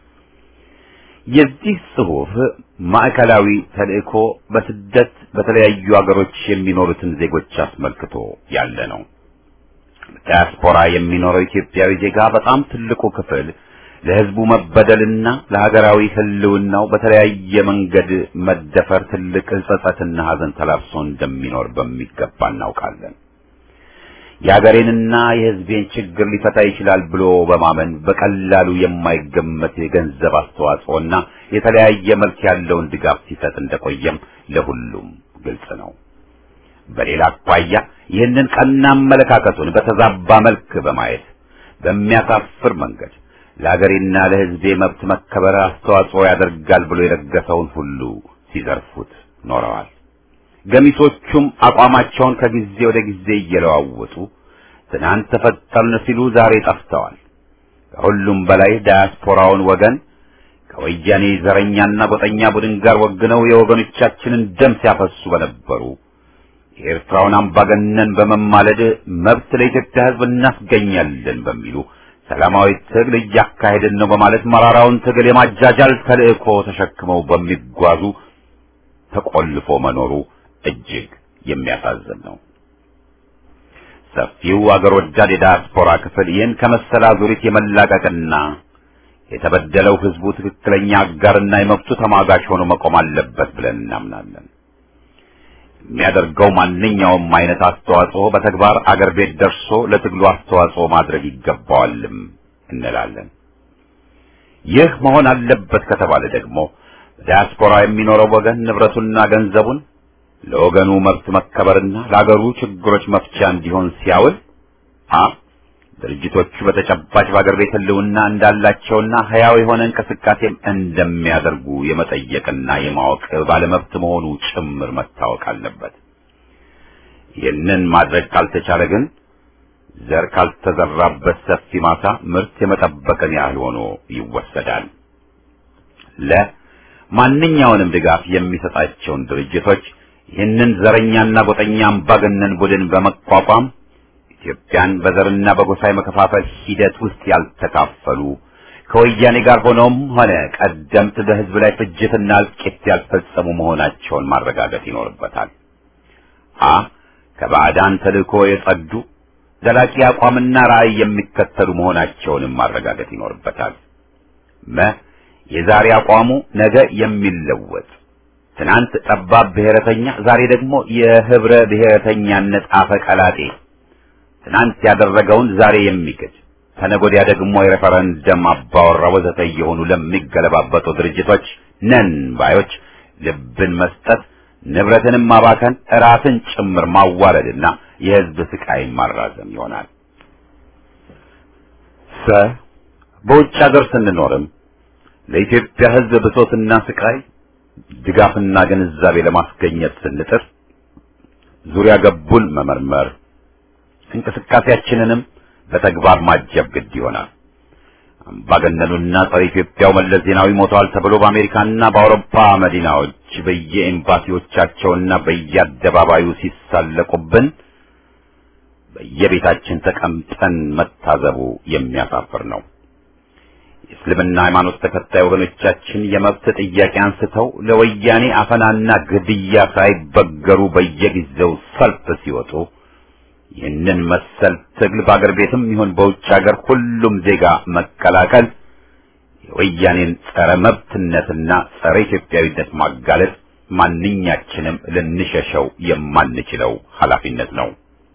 የዚህ ጽሑፍ ማዕከላዊ ተልእኮ በስደት በተለያዩ አገሮች የሚኖሩትን ዜጎች አስመልክቶ ያለ ነው። ዲያስፖራ የሚኖረው ኢትዮጵያዊ ዜጋ በጣም ትልቁ ክፍል ለሕዝቡ መበደልና ለሀገራዊ ሕልውናው በተለያየ መንገድ መደፈር ትልቅ ጸጸትና ሐዘን ተላብሶ እንደሚኖር በሚገባ እናውቃለን። የሀገሬንና የሕዝቤን ችግር ሊፈታ ይችላል ብሎ በማመን በቀላሉ የማይገመት የገንዘብ አስተዋጽኦና የተለያየ መልክ ያለውን ድጋፍ ሲሰጥ እንደቆየም ለሁሉም ግልጽ ነው። በሌላ አኳያ ይህንን ቀና አመለካከቱን በተዛባ መልክ በማየት በሚያሳፍር መንገድ ለሀገሬና ለሕዝቤ መብት መከበር አስተዋጽኦ ያደርጋል ብሎ የለገሰውን ሁሉ ሲዘርፉት ኖረዋል። ገሚሶቹም አቋማቸውን ከጊዜ ወደ ጊዜ እየለዋወጡ ትናንት ተፈጠርን ሲሉ ዛሬ ጠፍተዋል። ከሁሉም በላይ ዳያስፖራውን ወገን ከወያኔ ዘረኛና ጎጠኛ ቡድን ጋር ወግነው የወገኖቻችንን ደም ሲያፈሱ በነበሩ የኤርትራውን አምባገነን በመማለድ መብት ለኢትዮጵያ ሕዝብ እናስገኛለን በሚሉ ሰላማዊ ትግል እያካሄድን ነው በማለት መራራውን ትግል የማጃጃል ተልእኮ ተሸክመው በሚጓዙ ተቆልፎ መኖሩ እጅግ የሚያሳዝን ነው። ሰፊው አገር ወዳድ የዲያስፖራ ክፍል ይህን ከመሰላ ዙሪት የመላቀቅና የተበደለው ህዝቡ ትክክለኛ አጋርና የመብቱ ተሟጋች ሆኖ መቆም አለበት ብለን እናምናለን። የሚያደርገው ማንኛውም አይነት አስተዋጽኦ በተግባር አገር ቤት ደርሶ ለትግሉ አስተዋጽኦ ማድረግ ይገባዋልም እንላለን። ይህ መሆን አለበት ከተባለ ደግሞ በዲያስፖራ የሚኖረው ወገን ንብረቱና ገንዘቡን ለወገኑ መብት መከበርና ለአገሩ ችግሮች መፍቻ እንዲሆን ሲያውል አ ድርጅቶቹ በተጨባጭ በአገር ቤት ህልውና እንዳላቸውና ህያው የሆነ እንቅስቃሴም እንደሚያደርጉ የመጠየቅና የማወቅ ባለመብት መሆኑ ጭምር መታወቅ አለበት። ይህንን ማድረግ ካልተቻለ ግን ዘር ካልተዘራበት ሰፊ ማሳ ምርት የመጠበቅን ያህል ሆኖ ይወሰዳል። ለ ማንኛውንም ድጋፍ የሚሰጣቸውን ድርጅቶች ይህንን ዘረኛና ጎጠኛ አምባገነን ቡድን በመቋቋም ኢትዮጵያን በዘርና በጎሳ የመከፋፈል ሂደት ውስጥ ያልተካፈሉ ከወያኔ ጋር ሆነውም ሆነ ቀደምት በህዝብ ላይ ፍጅትና እልቂት ያልፈጸሙ መሆናቸውን ማረጋገጥ ይኖርበታል። አ ከባዕዳን ተልእኮ የጸዱ ዘላቂ አቋምና ራዕይ የሚከተሉ መሆናቸውንም ማረጋገጥ ይኖርበታል። መ የዛሬ አቋሙ ነገ የሚለወጥ ትናንት ጠባብ ብሔረተኛ፣ ዛሬ ደግሞ የህብረ ብሔረተኛነት አፈቀላጤ ትናንት ያደረገውን ዛሬ የሚክድ ተነጎዲያ ደግሞ የሬፈረንደም አባወራ ወዘተ እየሆኑ ለሚገለባበጡ ድርጅቶች ነን ባዮች ልብን መስጠት ንብረትንም ማባከን ራስን ጭምር ማዋረድና የህዝብ ስቃይን ማራዘም ይሆናል። ሰ በውጭ ሀገር ስንኖርም ለኢትዮጵያ ህዝብ ብሶትና ስቃይ ድጋፍና ግንዛቤ ለማስገኘት ስንጥር ዙሪያ ገቡን መመርመር እንቅስቃሴያችንንም በተግባር ማጀብ ግድ ይሆናል። አምባገነኑና ጸረ ኢትዮጵያው መለስ ዜናዊ ሞተዋል ተብሎ በአሜሪካና በአውሮፓ መዲናዎች በየኤምባሲዎቻቸውና በየአደባባዩ ሲሳለቁብን በየቤታችን ተቀምጠን መታዘቡ የሚያሳፍር ነው። የእስልምና ሃይማኖት ተከታይ ወገኖቻችን የመብት ጥያቄ አንስተው ለወያኔ አፈናና ግድያ ሳይበገሩ በየጊዜው ሰልፍ ሲወጡ ይህንን መሰል ትግል በአገር ቤትም ይሁን በውጭ ሀገር ሁሉም ዜጋ መቀላቀል የወያኔን ጸረ መብትነትና ጸረ ኢትዮጵያዊነት ማጋለጥ ማንኛችንም ልንሸሸው የማንችለው ኃላፊነት ነው።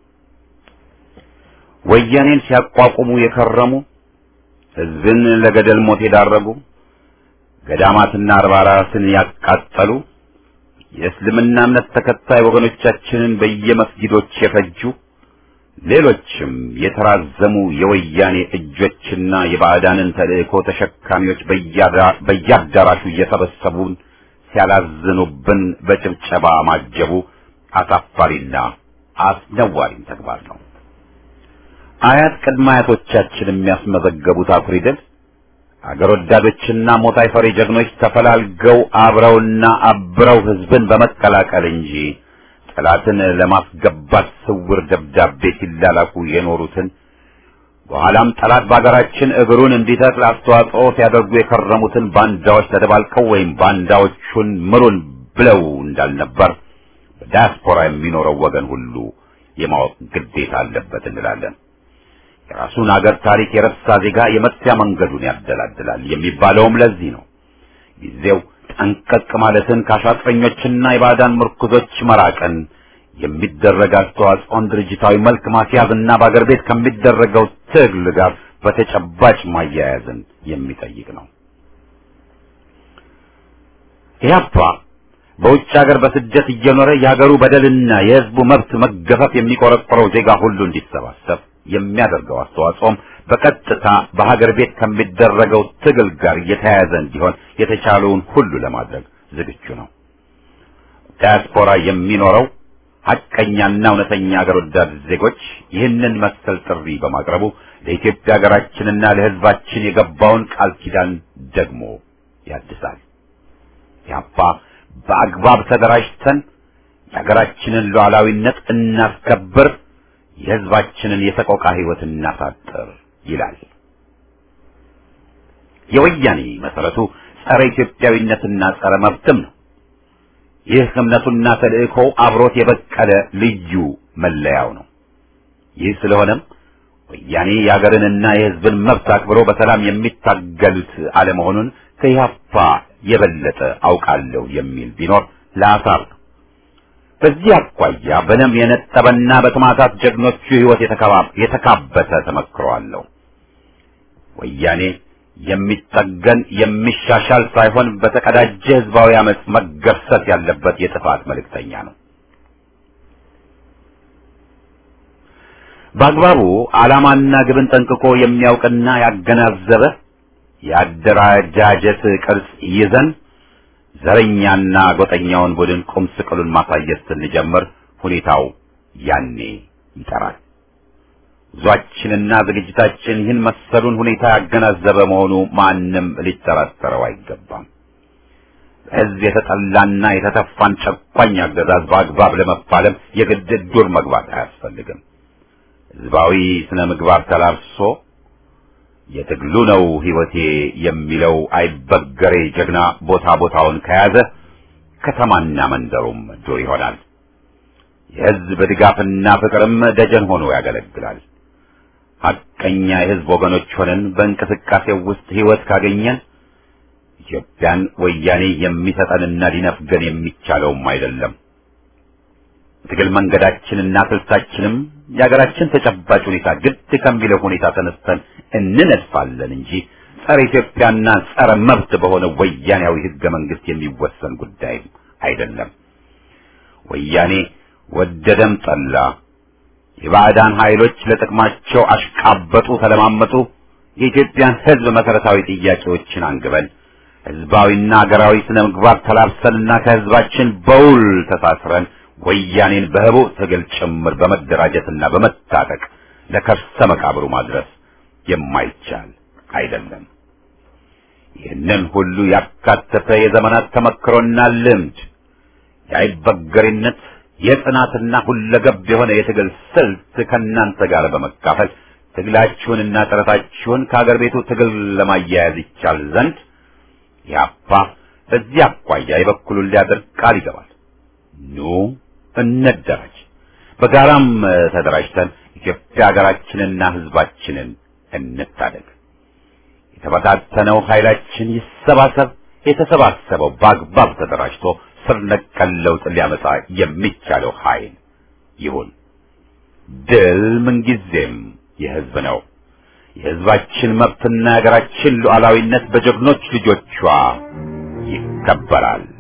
ወያኔን ሲያቋቁሙ የከረሙ ሕዝብን ለገደል ሞት የዳረጉ ገዳማትና አድባራትን ያቃጠሉ የእስልምና እምነት ተከታይ ወገኖቻችንን በየመስጊዶች የፈጁ ሌሎችም የተራዘሙ የወያኔ እጆችና የባዕዳንን ተልእኮ ተሸካሚዎች በየአዳራሹ እየሰበሰቡን ሲያላዝኑብን በጭብጨባ ማጀቡ አሳፋሪና አስነዋሪም ተግባር ነው። አያት ቅድመ አያቶቻችን የሚያስመዘገቡት አኩሪ ድል አገር ወዳዶችና ሞት አይፈሪ ጀግኖች ተፈላልገው አብረውና አብረው ሕዝብን በመቀላቀል እንጂ ጠላትን ለማስገባት ስውር ደብዳቤ ሲላላኩ የኖሩትን በኋላም ጠላት በአገራችን እግሩን እንዲተክል አስተዋጽኦ ሲያደርጉ የከረሙትን ባንዳዎች ተደባልቀው ወይም ባንዳዎቹን ምሩን ብለው እንዳልነበር በዲያስፖራ የሚኖረው ወገን ሁሉ የማወቅ ግዴታ አለበት እንላለን። የራሱን አገር ታሪክ የረሳ ዜጋ የመጥፊያ መንገዱን ያደላድላል የሚባለውም ለዚህ ነው። ጊዜው ጠንቀቅ ማለትን ከአሻጥረኞችና የባዕዳን ምርኩዞች መራቅን የሚደረግ አስተዋጽኦን ድርጅታዊ መልክ ማስያዝና በአገር ቤት ከሚደረገው ትግል ጋር በተጨባጭ ማያያዝን የሚጠይቅ ነው። ኢህአፓ በውጭ ሀገር በስደት እየኖረ የሀገሩ በደልና የሕዝቡ መብት መገፈፍ የሚቆረቆረው ዜጋ ሁሉ እንዲሰባሰብ የሚያደርገው አስተዋጽኦም በቀጥታ በሀገር ቤት ከሚደረገው ትግል ጋር የተያያዘ እንዲሆን የተቻለውን ሁሉ ለማድረግ ዝግጁ ነው። ዲያስፖራ የሚኖረው ሐቀኛና እውነተኛ ሀገር ወዳድ ዜጎች ይህንን መሰል ጥሪ በማቅረቡ ለኢትዮጵያ ሀገራችንና ለሕዝባችን የገባውን ቃል ኪዳን ደግሞ ያድሳል። ያባ በአግባብ ተደራጅተን የሀገራችንን ሉዓላዊነት እናስከብር፣ የሕዝባችንን የሰቆቃ ሕይወት እናሳጥር ይላል። የወያኔ መሰረቱ ጸረ ኢትዮጵያዊነትና ጸረ መብትም ነው። ይህ እምነቱና ተልእኮው አብሮት የበቀለ ልዩ መለያው ነው። ይህ ስለሆነም ወያኔ የሀገርንና የሕዝብን መብት አክብሮ በሰላም የሚታገሉት አለመሆኑን ከኢህአፓ የበለጠ አውቃለሁ የሚል ቢኖር ለአሳር ነው። በዚህ አኳያ በደም የነጠበና በተማታት ጀግኖቹ ሕይወት የተካበተ ተመክሮ አለው። ወያኔ የሚጠገን የሚሻሻል ሳይሆን በተቀዳጀ ህዝባዊ አመፅ መገርሰት ያለበት የጥፋት መልእክተኛ ነው። በአግባቡ ዓላማና ግብን ጠንቅቆ የሚያውቅና ያገናዘበ የአደረጃጀት ቅርጽ ይዘን ዘረኛና ጎጠኛውን ቡድን ቁም ስቅሉን ማሳየት ስንጀምር ሁኔታው ያኔ ይጠራል። ጉዟችንና ዝግጅታችን ይህን መሰሉን ሁኔታ ያገናዘበ መሆኑ ማንም ሊጠራጠረው አይገባም። በሕዝብ የተጠላና የተተፋን ጨቋኝ አገዛዝ በአግባብ ለመፋለም የግድ ዱር መግባት አያስፈልግም። ሕዝባዊ ስነ ምግባር ተላብሶ የትግሉ ነው ሕይወቴ የሚለው አይበገሬ ጀግና ቦታ ቦታውን ከያዘ ከተማና መንደሩም ዱር ይሆናል። የሕዝብ ድጋፍና ፍቅርም ደጀን ሆኖ ያገለግላል። ሐቀኛ የሕዝብ ወገኖች ሆነን በእንቅስቃሴው ውስጥ ሕይወት ካገኘን ኢትዮጵያን ወያኔ የሚሰጠንና ሊነፍገን የሚቻለውም አይደለም። ትግል መንገዳችንና ስልታችንም የሀገራችን ተጨባጭ ሁኔታ ግድ ከሚለው ሁኔታ ተነስተን እንነድፋለን እንጂ ጸረ ኢትዮጵያና ጸረ መብት በሆነ ወያኔያዊ ሕገ መንግስት የሚወሰን ጉዳይ አይደለም። ወያኔ ወደደም ጠላ የባዕዳን ኃይሎች ለጥቅማቸው አሽቃበጡ፣ ተለማመጡ። የኢትዮጵያን ሕዝብ መሰረታዊ ጥያቄዎችን አንግበን ሕዝባዊና ሀገራዊ ስነ ምግባር ተላብሰንና ከሕዝባችን በውል ተሳስረን ወያኔን በህቡ ትግል ጭምር በመደራጀትና በመታጠቅ ለከርሰ መቃብሩ ማድረስ የማይቻል አይደለም። ይህንን ሁሉ ያካተተ የዘመናት ተመክሮና ልምድ የአይበገሬነት የጽናትና ሁለገብ የሆነ የትግል ስልት ከእናንተ ጋር በመካፈል ትግላችሁንና ጥረታችሁን ከአገር ቤቱ ትግል ለማያያዝ ይቻል ዘንድ ያፓ በዚህ አኳያ የበኩሉን ሊያደርግ ቃል ይገባል። ኑ እንደራጅ፣ በጋራም ተደራጅተን ኢትዮጵያ ሀገራችንና ሕዝባችንን እንታደግ። የተበታተነው ኃይላችን ይሰባሰብ። የተሰባሰበው በአግባብ ተደራጅቶ ስር ነቀል ለውጥ ሊያመጣ የሚቻለው ኃይል ይሁን። ድል ምንጊዜም የሕዝብ ነው። የሕዝባችን መብትና የሀገራችን ሉዓላዊነት በጀግኖች ልጆቿ ይከበራል።